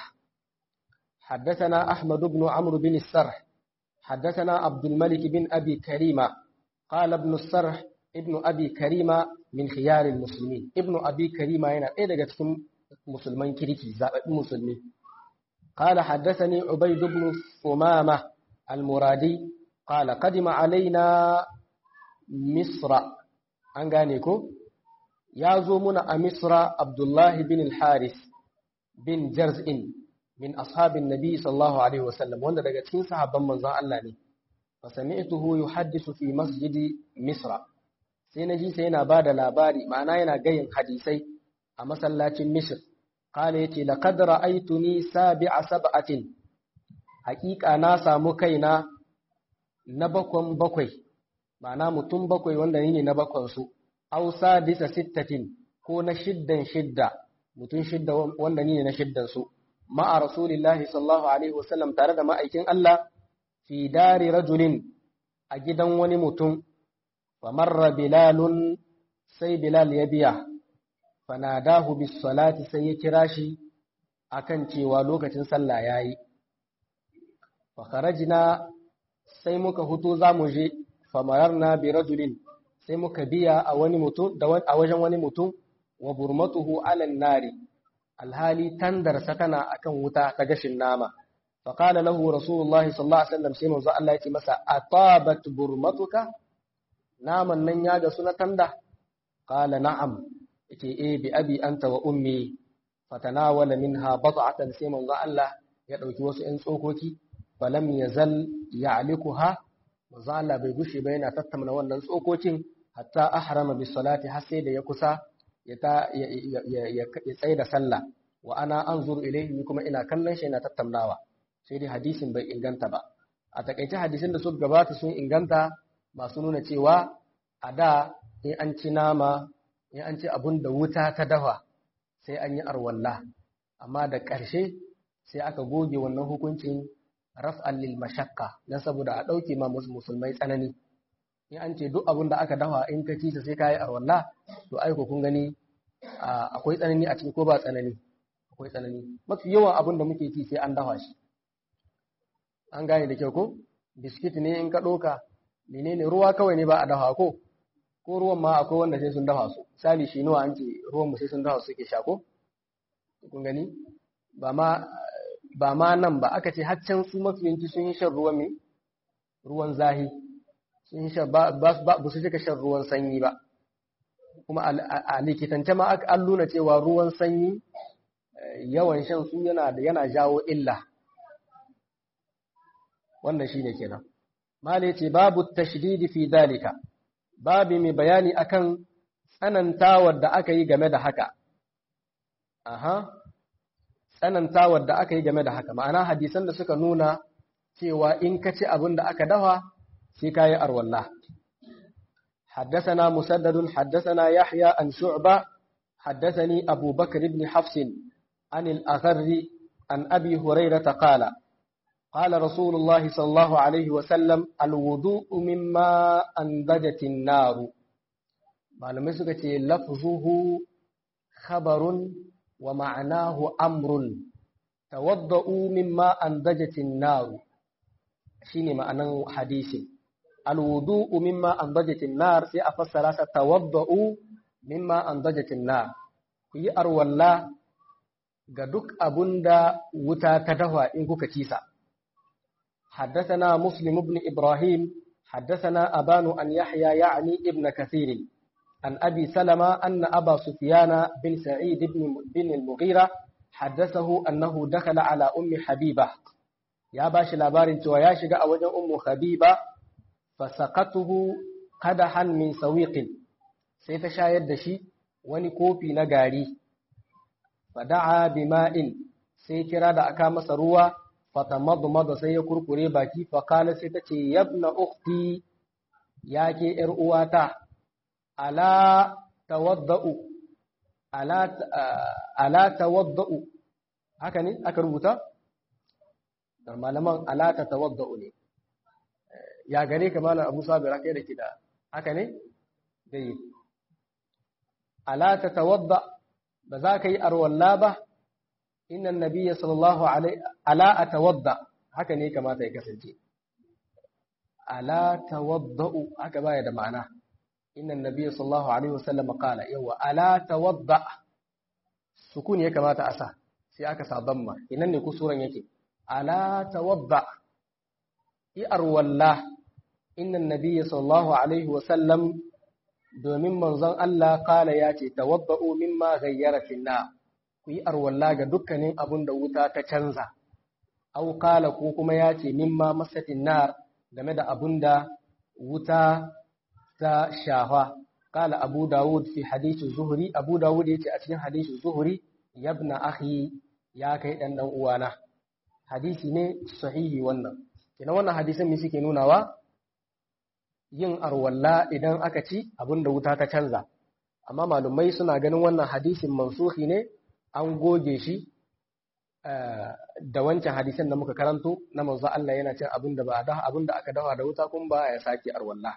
حدثنا أحمد بن عمرو بن السرح حدثنا عبد الملك بن أبي كريمة قال ابن السرح ابن أبي كريمة من خيار المسلمين ابن أبي كريمة هنا إيه دقة مسلمين كريكي زائد مسلمين قال حدثني عبيد بن ثمامة المرادي قال قدم علينا مصر أنغانيكو يا زومنا مصر عبد الله بن الحارث بن جرزئن min ashabin nabi sallallahu alaihi wasallam wanda daga cikin sahabban manzon Allah ne fa sami'tuhu yuhaddisu fi masjidi misra sai naji sai yana bada labari ma'ana yana gayin hadisai a masallacin misr qala yace laqad ra'aytuni sabi'a sab'atin haqiqa na samu kaina na bakon bakwai ma'ana mutum bakwai wanda ne na bakon su aw sadisa sittatin ko na shiddan shidda mutum shidda wanda ne na shiddan su ma'a rasulillahi sallallahu alaihi wasallam tare da ma'aikin Allah fi dari rajulin a gidan wani mutum fa marra bilalun sai bilal ya biya fanadahu bis salati sai ya kira shi akan cewa lokacin sallah yayi fa kharajna sai muka hutu zamu je fa mararna bi rajulin sai muka biya a wani mutum da a wajen wani mutum wa burmatuhu ala nari alhali tandarsa tana akan wuta ta gashin nama faqala lahu rasulullahi sallallahu alaihi wasallam sai manzo Allah ya ce masa atabat burmatuka naman nan ya ga suna tanda qala na'am yace eh bi abi anta wa ummi fatanawala minha bad'atan sai manzo Allah ya dauki wasu ɗan tsokoki falam yazal ya'likuha manzo Allah bai gushe ba yana tattauna wannan tsokokin hatta ahrama bis salati har sai da ya kusa ya tsaye da sallah wa ana an zuru ilaihi kuma ina kallon shi yana tattaunawa sai dai hadisin bai inganta ba a takaice hadisin da suka gabata sun inganta masu nuna cewa a da in an ci nama in an ci abun da wuta ta dafa sai an yi arwalla amma da ƙarshe sai aka goge wannan hukuncin raf'an lil mashaqqa dan saboda a dauke ma musulmai tsanani in an ce duk abin da aka dafa in ka ci sai ka yi arwalla to aiko kun gani akwai tsanani a cikin ko ba tsanani akwai tsanani mafi yawan abin da muke ci sai an dafa shi an gane da kyau ko biskit ne in ka ɗoka menene ruwa kawai ne ba a dafa ko ko ruwan ma akwai wanda sai sun dafa su misali shi nuwa an ce ruwan mu sai sun dafa su suke sha ko kun gani ba ma ba ma nan ba aka ce haccan su mafiyanci sun yi shan ruwan me ruwan zahi sun yi shan ba ba su cika shan ruwan sanyi ba kuma a likitance ma an nuna cewa ruwan sanyi yawan shan su yana yana jawo illa wannan shine kenan mala yace babu tashdidi fi dalika babi mai bayani akan tsanantawar da aka yi game da haka aha tsanantawar da aka yi game da haka ma'ana hadisan da suka nuna cewa in ka ci abin da aka dafa sai ka yi arwalla حدثنا مسدد حدثنا يحيى عن شعبة حدثني أبو بكر بن حفص عن الأغر عن أبي هريرة قال قال رسول الله صلى الله عليه وسلم الوضوء مما أنضجت النار malamai suka ce lafzuhu khabarun wa ma'anahu amrun tawadda'u mimma andajatin nar shine ma'anan hadisin alwudu'u mimma andajatin nar sai a fassara sa tawadda'u mimma andajatin nar ku yi arwalla ga duk abunda wuta ta dafa in kuka ci sa حدثنا مسلم بن إبراهيم حدثنا أبان أن يحيى يعني ابن كثير عن أبي سلمة أن أبا سفيان بن سعيد بن, بن المغيرة حدثه أنه دخل على أم حبيبة يا باش لابارن يا شقا أوجه أم حبيبة فسقته قدحا من سويق سيتشاهد دشي wani kofi na gari fada'a bima'in sai kira da aka masa ruwa fatamadmada sai ya kurkure baki fakala sai ta ce yabna ukhti ya ke ‘yar uwata ala tawadda'u ala tawadda'u haka ne aka rubuta? da malaman ala ta tawadda'u ne ya gare ka malam abu sabi raka da kida haka ne? dai ala ta tawadda ba za ka yi arwalla ba inna nabiyya sallallahu alaihi ala atawadda haka ne kamata ya kasance ala tawadda'u haka baya da ma'ana inna nabiyya sallallahu alaihi wasallam qala yawa ala tawadda sukun ya kamata a sa sai aka sa damma inan ne kusuran yake ala tawadda i'ar walla inna nabiyya sallallahu alaihi wasallam domin manzon Allah kala ya ce tawadda'u mimma ghayyara finna ku yi arwalla ga dukkanin abun da wuta ta canza au kala ko kuma ya ce mimma masatin nar game da abun da wuta ta shafa kala abu dawud fi hadisi zuhri abu dawud ya ce a cikin hadisi zuhri yabna akhi ya kai dan dan uwana hadisi ne sahihi wannan kina wannan hadisin me suke nunawa yin arwalla idan aka ci abin da wuta ta canza amma malumai suna ganin wannan hadisin mansuhi ne an goge shi da wancan hadisin da muka karanto na manzo Allah yana cin abin da ba da abin da aka dawa da wuta kun ba ya saki arwalla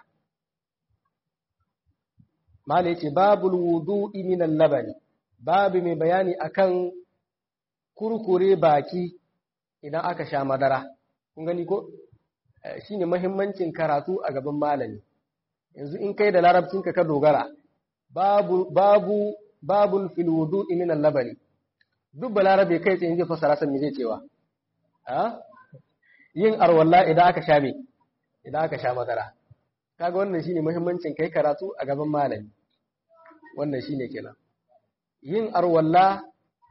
mala yace babul wudu'i min al-labani babu mai bayani akan kurkure baki idan aka sha madara kun gani ko shine mahimmancin karatu a gaban malami yanzu in kai da larabcinka ka dogara babu babu babun fil wudu'i min al-labani duk balarabe kai tsaye zai fassara san me zai cewa a yin arwalla idan aka sha me idan aka sha madara kaga wannan shine muhimmancin kai karatu a gaban malami wannan shine kenan yin arwalla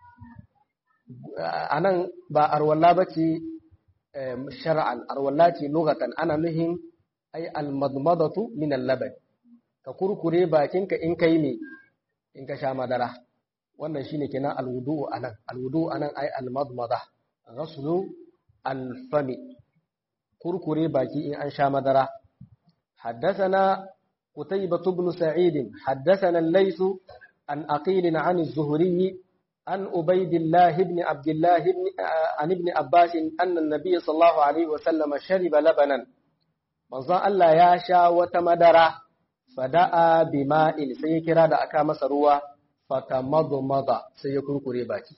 anan ba arwalla bace shar'an arwalla ce lugatan ana nuhin ay almadmadatu min al-laban ka kurkure bakinka in kai me in ka sha madara wannan shine kenan alwudu anan alwudu anan ay almadmada ghaslu alfami kurkure baki in an sha madara حدثنا قتيبة بن سعيد حدثنا الليث عن أقيل عن الزهري عن عبيد الله بن عبد الله بن عن ابن عباس أن النبي صلى الله عليه وسلم شرب لبنا manzon Allah ya sha wata madara fada'a bima'in sai ya kira da aka masa ruwa fatamadmada sai ya kurkure baki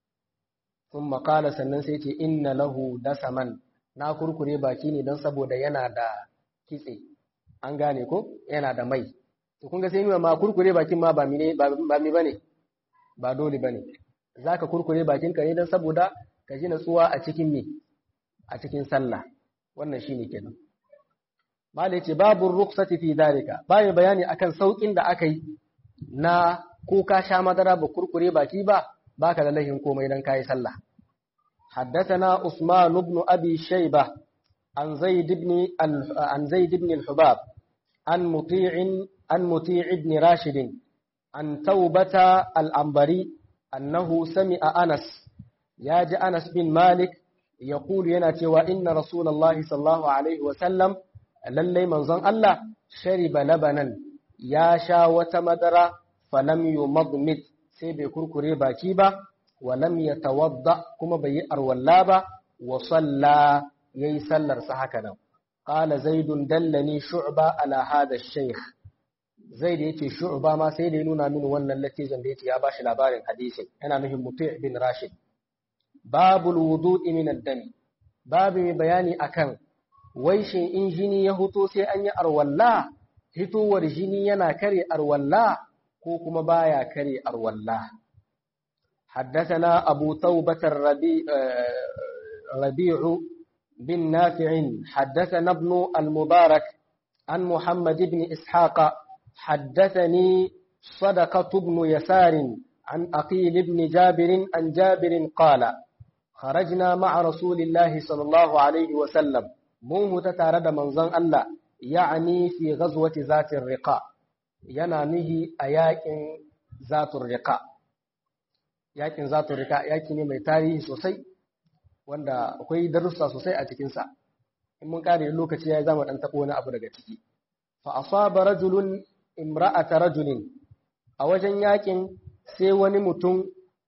sun makala sannan sai ce inna lahu dasaman na kurkure baki ne don saboda yana da kitse an gane ko yana da mai to kun ga sai nuna ma kurkure bakin ma ba mi ba mi bane ba dole bane zaka kurkure bakin ka ne don saboda ka ji natsuwa a cikin me a cikin sallah wannan shine kenan malai ce babu ruksati fi dalika bayan bayani akan saukin da aka yi na ko ka sha madara ba kurkure baki ba baka da lahin komai dan kai sallah حدثنا عثمان بن أبي شيبة عن زيد بن عن زيد بن الحباب عن مطيع عن مطيع بن راشد عن توبة العنبري أنه سمع أنس يا أنس بن مالك يقول يناتي وإن رسول الله صلى الله عليه وسلم للي منظن الله شرب لبنا يا شا وتمدر فلم يمضمد سيبي كركري باكيبا ولم يتوضأ كما بي أرولابا وصلى يسلر سحكنا قال زيد دلني شعبة على هذا الشيخ زيد يتي شعبة ما سيد نونا من ون التي زنبيتي يا باش لابارن حديثي أنا مهم مطيع بن راشد باب الوضوء من الدم باب بياني أكن ويشin in jini ya huto sai an yi arwalla hitowar jini yana kare arwalla ko kuma baya kare arwalla حدثنا أبو توبة الربيع ربيع بن نافع حدثنا ابن المبارك عن محمد بن إسحاق حدثني صدقة بن يسار عن أقيل بن جابر عن جابر قال خرجنا مع رسول الله صلى الله عليه وسلم موه تتارد منظن الله يعني في غزوة ذات الرقاء ينامه أياك ذات الرقاء yakin zatu rika yaki ne mai tarihi sosai wanda akwai darussa sosai a cikinsa in mun kare lokaci ya zama dan tabo wani abu daga ciki fa asaba rajulun imra'ata rajulin a wajen yakin sai wani mutum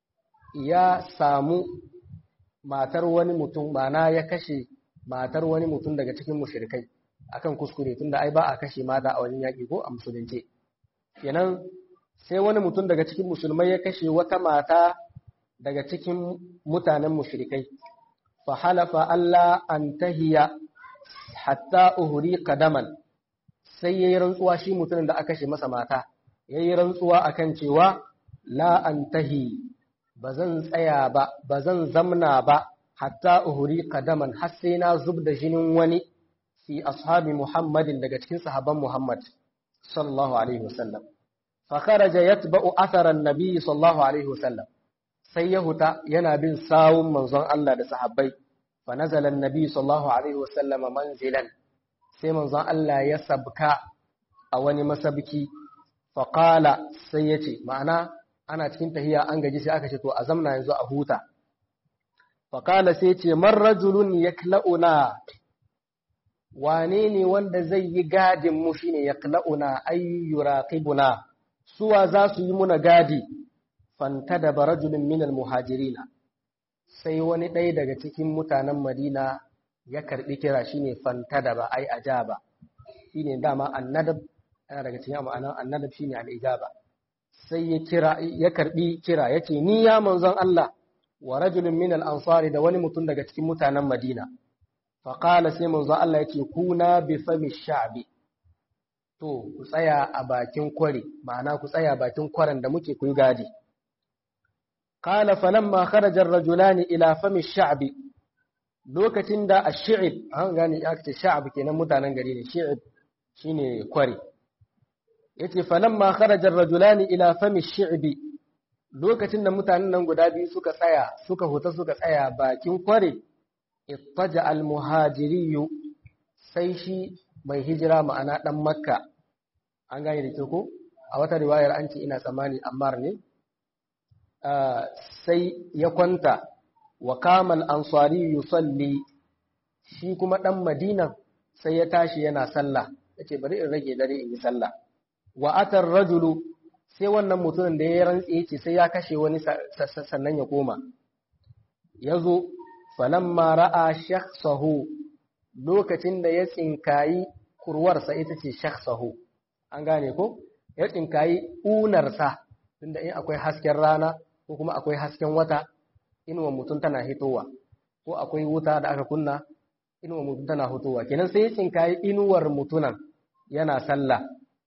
ya samu matar wani mutum mana ya kashe matar wani mutum daga cikin mushrikai akan kuskure tunda ai ba a kashe mata a wajen yaki ko a musulunce kenan sai wani mutum daga cikin musulmai ya kashe wata mata daga cikin mutanen mushrikai fa halafa Allah an tahiya hatta uhri qadaman sai yayi rantsuwa shi mutumin da aka kashe masa mata yayi rantsuwa akan cewa la antahi bazan tsaya ba bazan zamna ba hatta uhri qadaman har sai na zub da jinin wani fi ashabi Muhammadin daga cikin sahabban Muhammad sallallahu alaihi wasallam فخرج يتبع أثر النبي صلى الله عليه وسلم سيهتا ينابين ساوم منظر الله لصحابي فنزل النبي صلى الله عليه وسلم منزلا سي منظر الله يسبك أواني مسبكي فقال سيتي معنى أنا تكنت هي أنجي سي أكشتو أزمنا ينزو أهوتا فقال سيتي من رجل يكلأنا وانيني وند زي قاد مشين يكلأنا أي يراقبنا suwa za su yi muna gadi fanta da barajulun minal muhajirina sai wani ɗaya daga cikin mutanen madina ya karɓi kira shine fanta da ba ai ajaba shine dama annadab yana daga cikin ma'anar annadab shine al'ijaba sai ya kira ya karɓi kira yace ni ya manzon Allah wa rajulun minal ansari da wani mutum daga cikin mutanen madina faqala sai manzon Allah yace kuna bi fami sha'bi to ku tsaya a bakin kwari ma'ana ku tsaya bakin kwaran da muke kuyi gadi qala falamma kharaja ar-rajulani ila fami sha'bi lokacin da ash-shi'b an gane aka ce sha'b kenan mutanen gari ne shi'b shine kwari yace falamma kharaja ar-rajulani ila fami shi'bi lokacin da mutanen nan guda biyu suka tsaya suka huta suka tsaya bakin kwari ittaja al-muhajiriyu sai shi mai hijira ma'ana ɗan makka an gane da ke ko a wata riwayar an ce ina tsammani ammar ne sai ya kwanta wa kamal ansari yusalli shi kuma ɗan madina sai ya tashi yana sallah ya ce bari in rage dare in yi sallah wa atar rajulu sai wannan mutumin da ya rantse yace sai ya kashe wani sannan ya koma yazo falamma ra'a shakhsahu lokacin da ya tsinkayi kurwarsa ita ce shakhsahu an gane ko ya tsinkayi unarsa tunda in akwai hasken rana ko kuma akwai hasken wata inuwa mutum tana hitowa ko akwai wuta da aka kunna inuwar mutum tana hutowa kenan sai ya tsinkayi inuwar mutunan yana sallah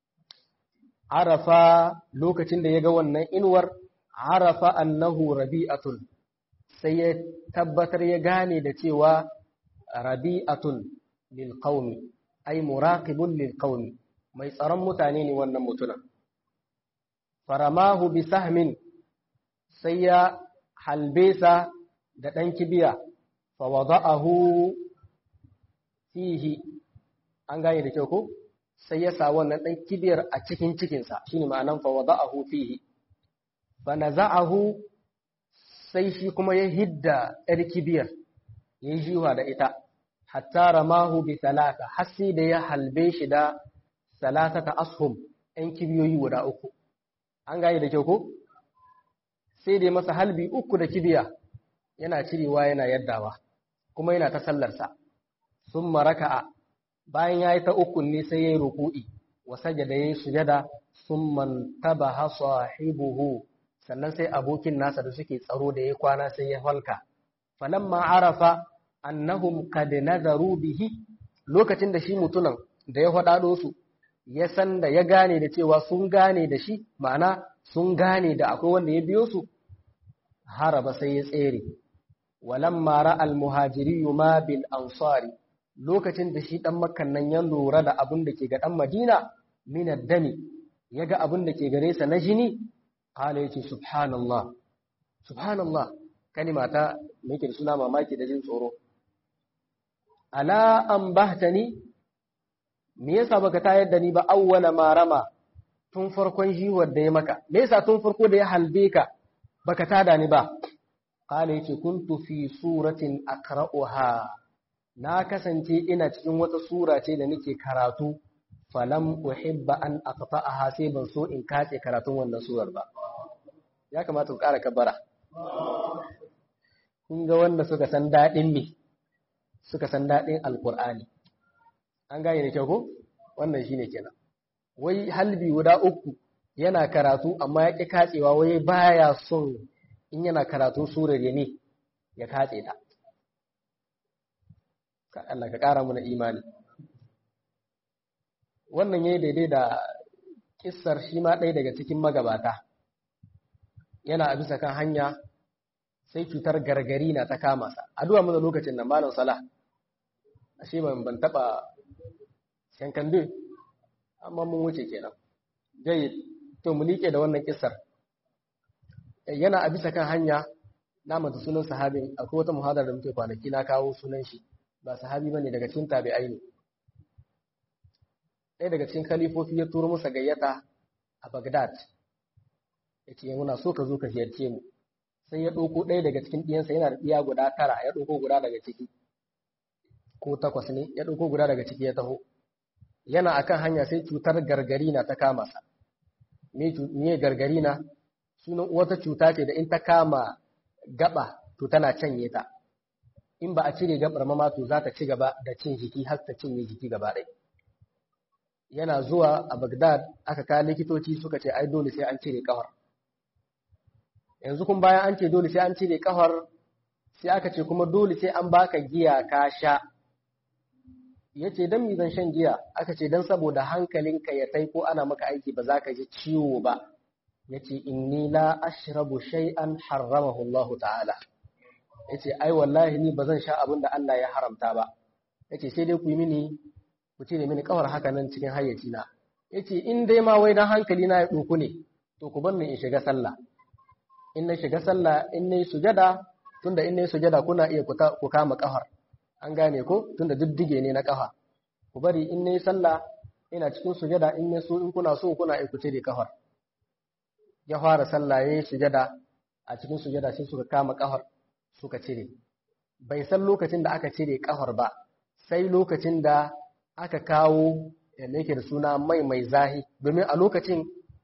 arafa lokacin da ya ga wannan inuwar arafa annahu rabi'atun sai ya tabbatar ya gane da cewa rabi'atun lil qaumi ay muraqibun lil qaumi mai tsaron mutane ne wannan mutunan faramahu bi sahmin sai ya halbesa da ɗan kibiya fa wada'ahu fihi an gane da kyau ko sai ya sa wannan ɗan kibiyar a cikin cikinsa shine ma'anan fa wada'ahu fihi fa naza'ahu sai shi kuma ya hidda ɗar kibiyar ya yi jiwa da ita hatta ramahu bi talata hasi da ya halbe shi da salatata ashum ɗan kibiyoyi guda uku an gane da kyau ko sai dai masa halbi uku da kibiya yana cirewa yana yaddawa kuma yana ta sallarsa sun maraka'a bayan ya yi ta ukun ne sai ya yi ruku'i wa sajada ya yi sujada sun mantaba ha sahibuhu sannan sai abokin nasa da suke tsaro da ya kwana sai ya halka falamma arafa annahum qad nazaru bihi lokacin da shi mutunan da ya faɗaɗo su ya san da ya gane da cewa sun gane da shi ma'ana sun gane da akwai wanda ya biyo su haraba sai ya tsere walamma ra'al muhajiri ma bil ansari lokacin da shi dan makkan nan ya lura da abin da ke ga dan madina min dami ya ga abin da ke gare sa na jini qala yace subhanallah subhanallah kalima ta me yake da suna mamaki da jin tsoro ala an bahtani me yasa baka tayar da ni ba awwala ma rama tun farkon jiwar da ya maka me yasa tun farko da ya halbe ka baka tada ni ba qala yace kuntu fi suratin aqra'uha na kasance ina cikin wata sura ce da nake karatu falam uhibba an aqta'aha sai ban so in katse karatun wannan surar ba ya kamata ku ƙara kabara kun ga wanda suka san daɗin me suka san daɗin alqur'ani an gane da kyau ko wannan shine kenan wai halbi guda uku yana karatu amma ya ƙi katsewa wai baya son in yana karatun surar ya ne ya katse ta Allah ka ƙara mana imani wannan yayi daidai da kissar shi ma ɗaya daga cikin magabata yana a bisa kan hanya sai cutar gargari na ta kama sa addu'a mana lokacin nan malam salah ashe ban ban taba shankan amma mun wuce kenan jayyid to mu liƙe da wannan kissar yana a bisa kan hanya na mata sunan sahabin akwai wata muhadar da muke kwanaki na kawo sunan shi ba sahabi bane daga cikin tabi'ai ne ɗaya daga cikin kalifofi ya turo masa gayyata a Baghdad yace muna so ka zo ka ziyarce mu sai ya ɗauko ɗaya daga cikin ɗiyansa yana da ɗiya guda tara ya ɗauko guda daga ciki ko takwas ne ya ɗauko guda daga ciki ya taho yana akan hanya sai cutar gargari na ta kama sa me gargari na sunan wata cuta ce da in ta kama gaba to tana canye ta in ba a cire gabar ma to za ta ci gaba da cin jiki har ta cinye jiki gaba ɗaya yana zuwa a Baghdad aka kawo likitoci suka ce ai dole sai an cire kafar yanzu kun bayan an ce dole sai an cire kafar sai aka ce kuma dole sai an baka giya ka sha yace dan mi zan shan giya aka ce dan saboda hankalinka ya tai ko ana maka aiki ba za ka ji ciwo ba yace inni la ashrabu shay'an harramahu Allah ta'ala yace ai wallahi ni bazan sha abin da Allah ya haramta ba yace sai dai ku yi mini ku cire mini kawar haka nan cikin hayyaci na yace in dai ma wai dan hankali na ya duku ne to ku bar ni in shiga sallah in na shiga sallah in nayi sujada tunda in nayi sujada kuna iya ku kama kafar an gane ko tunda diddige ne na kafa ku bari in nayi sallah ina cikin sujada in ne so in kuna so kuna iya ku cire kafar ya fara sallah yayi sujada a cikin sujada sai suka kama kafar suka cire bai san lokacin da aka cire kafar ba sai lokacin da aka kawo yadda yake da suna mai mai zahi domin a lokacin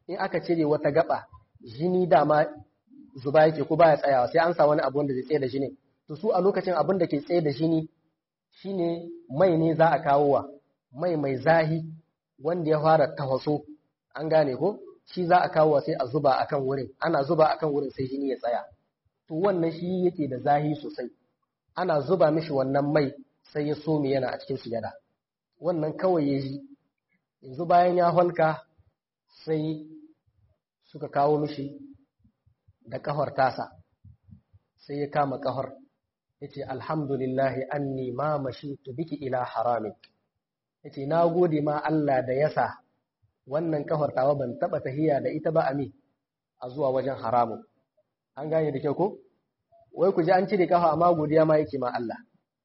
in aka cire wata gaba jini dama zuba yake ko baya tsayawa sai an sa wani abu wanda zai tsaye da jini to su a lokacin abin da ke tsaye da jini shine mai ne za a kawo wa mai mai zahi wanda ya fara tafaso an gane ko shi za a kawo sai a zuba akan wurin ana zuba akan wurin sai jini ya tsaya to wannan shi yake da zahi sosai ana zuba mishi wannan mai sai ya some yana a cikin sujada wannan kawai ya ji yanzu bayan ya halka sai suka kawo mishi da kahor tasa sai ya kama kahor ya ce alhamdulillahi anni ma mashitu biki ila haramin ya ce na gode ma Allah da yasa wannan kahor tawa ban taba tahiya da ita ba ami a zuwa wajen haramun an gane da kyau ko wai ku ji an cire kafa amma godiya ma yake ma Allah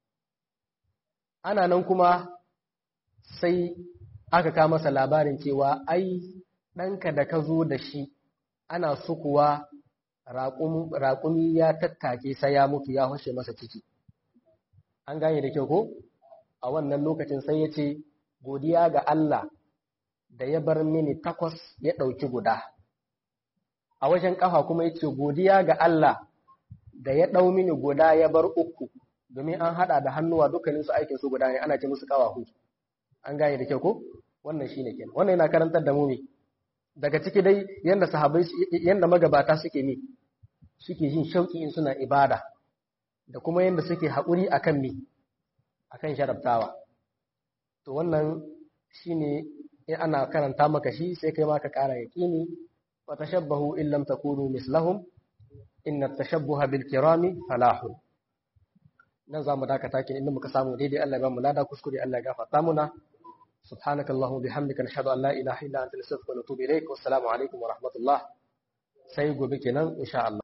ana nan kuma sai aka kawo masa labarin cewa ai ɗanka da ka zo da shi ana sukuwa raƙumi ya tattake sai ya mutu ya hushe masa ciki an gane da kyau ko a wannan lokacin sai ya ce godiya ga Allah da ya bar mini takwas ya ɗauki guda a wajen ƙafa kuma ya ce godiya ga Allah da ya ɗau mini guda ya bar uku domin an haɗa da hannuwa dukkaninsu aikin su guda ne ana ce musu ƙawahu an gane da kyau ko wannan shine kenan wannan yana karantar da mu ne daga ciki dai yanda sahabbai yanda magabata suke ne suke jin shauki in suna ibada da kuma yanda suke haƙuri akan me akan sharabtawa to wannan shine in ana karanta maka shi sai kai ma ka ƙara yaƙini wa tashabbahu in lam takunu mislahum inna tashabbuha bil kirami falahun nan za mu dakata kin inda muka samu daidai Allah ya ba mu lada kuskure Allah ya gafarta muna سبحانك اللهم وبحمدك نشهد ان لا اله الا انت نستغفرك ونتوب اليك والسلام عليكم ورحمه الله sai gobe kenan insha Allah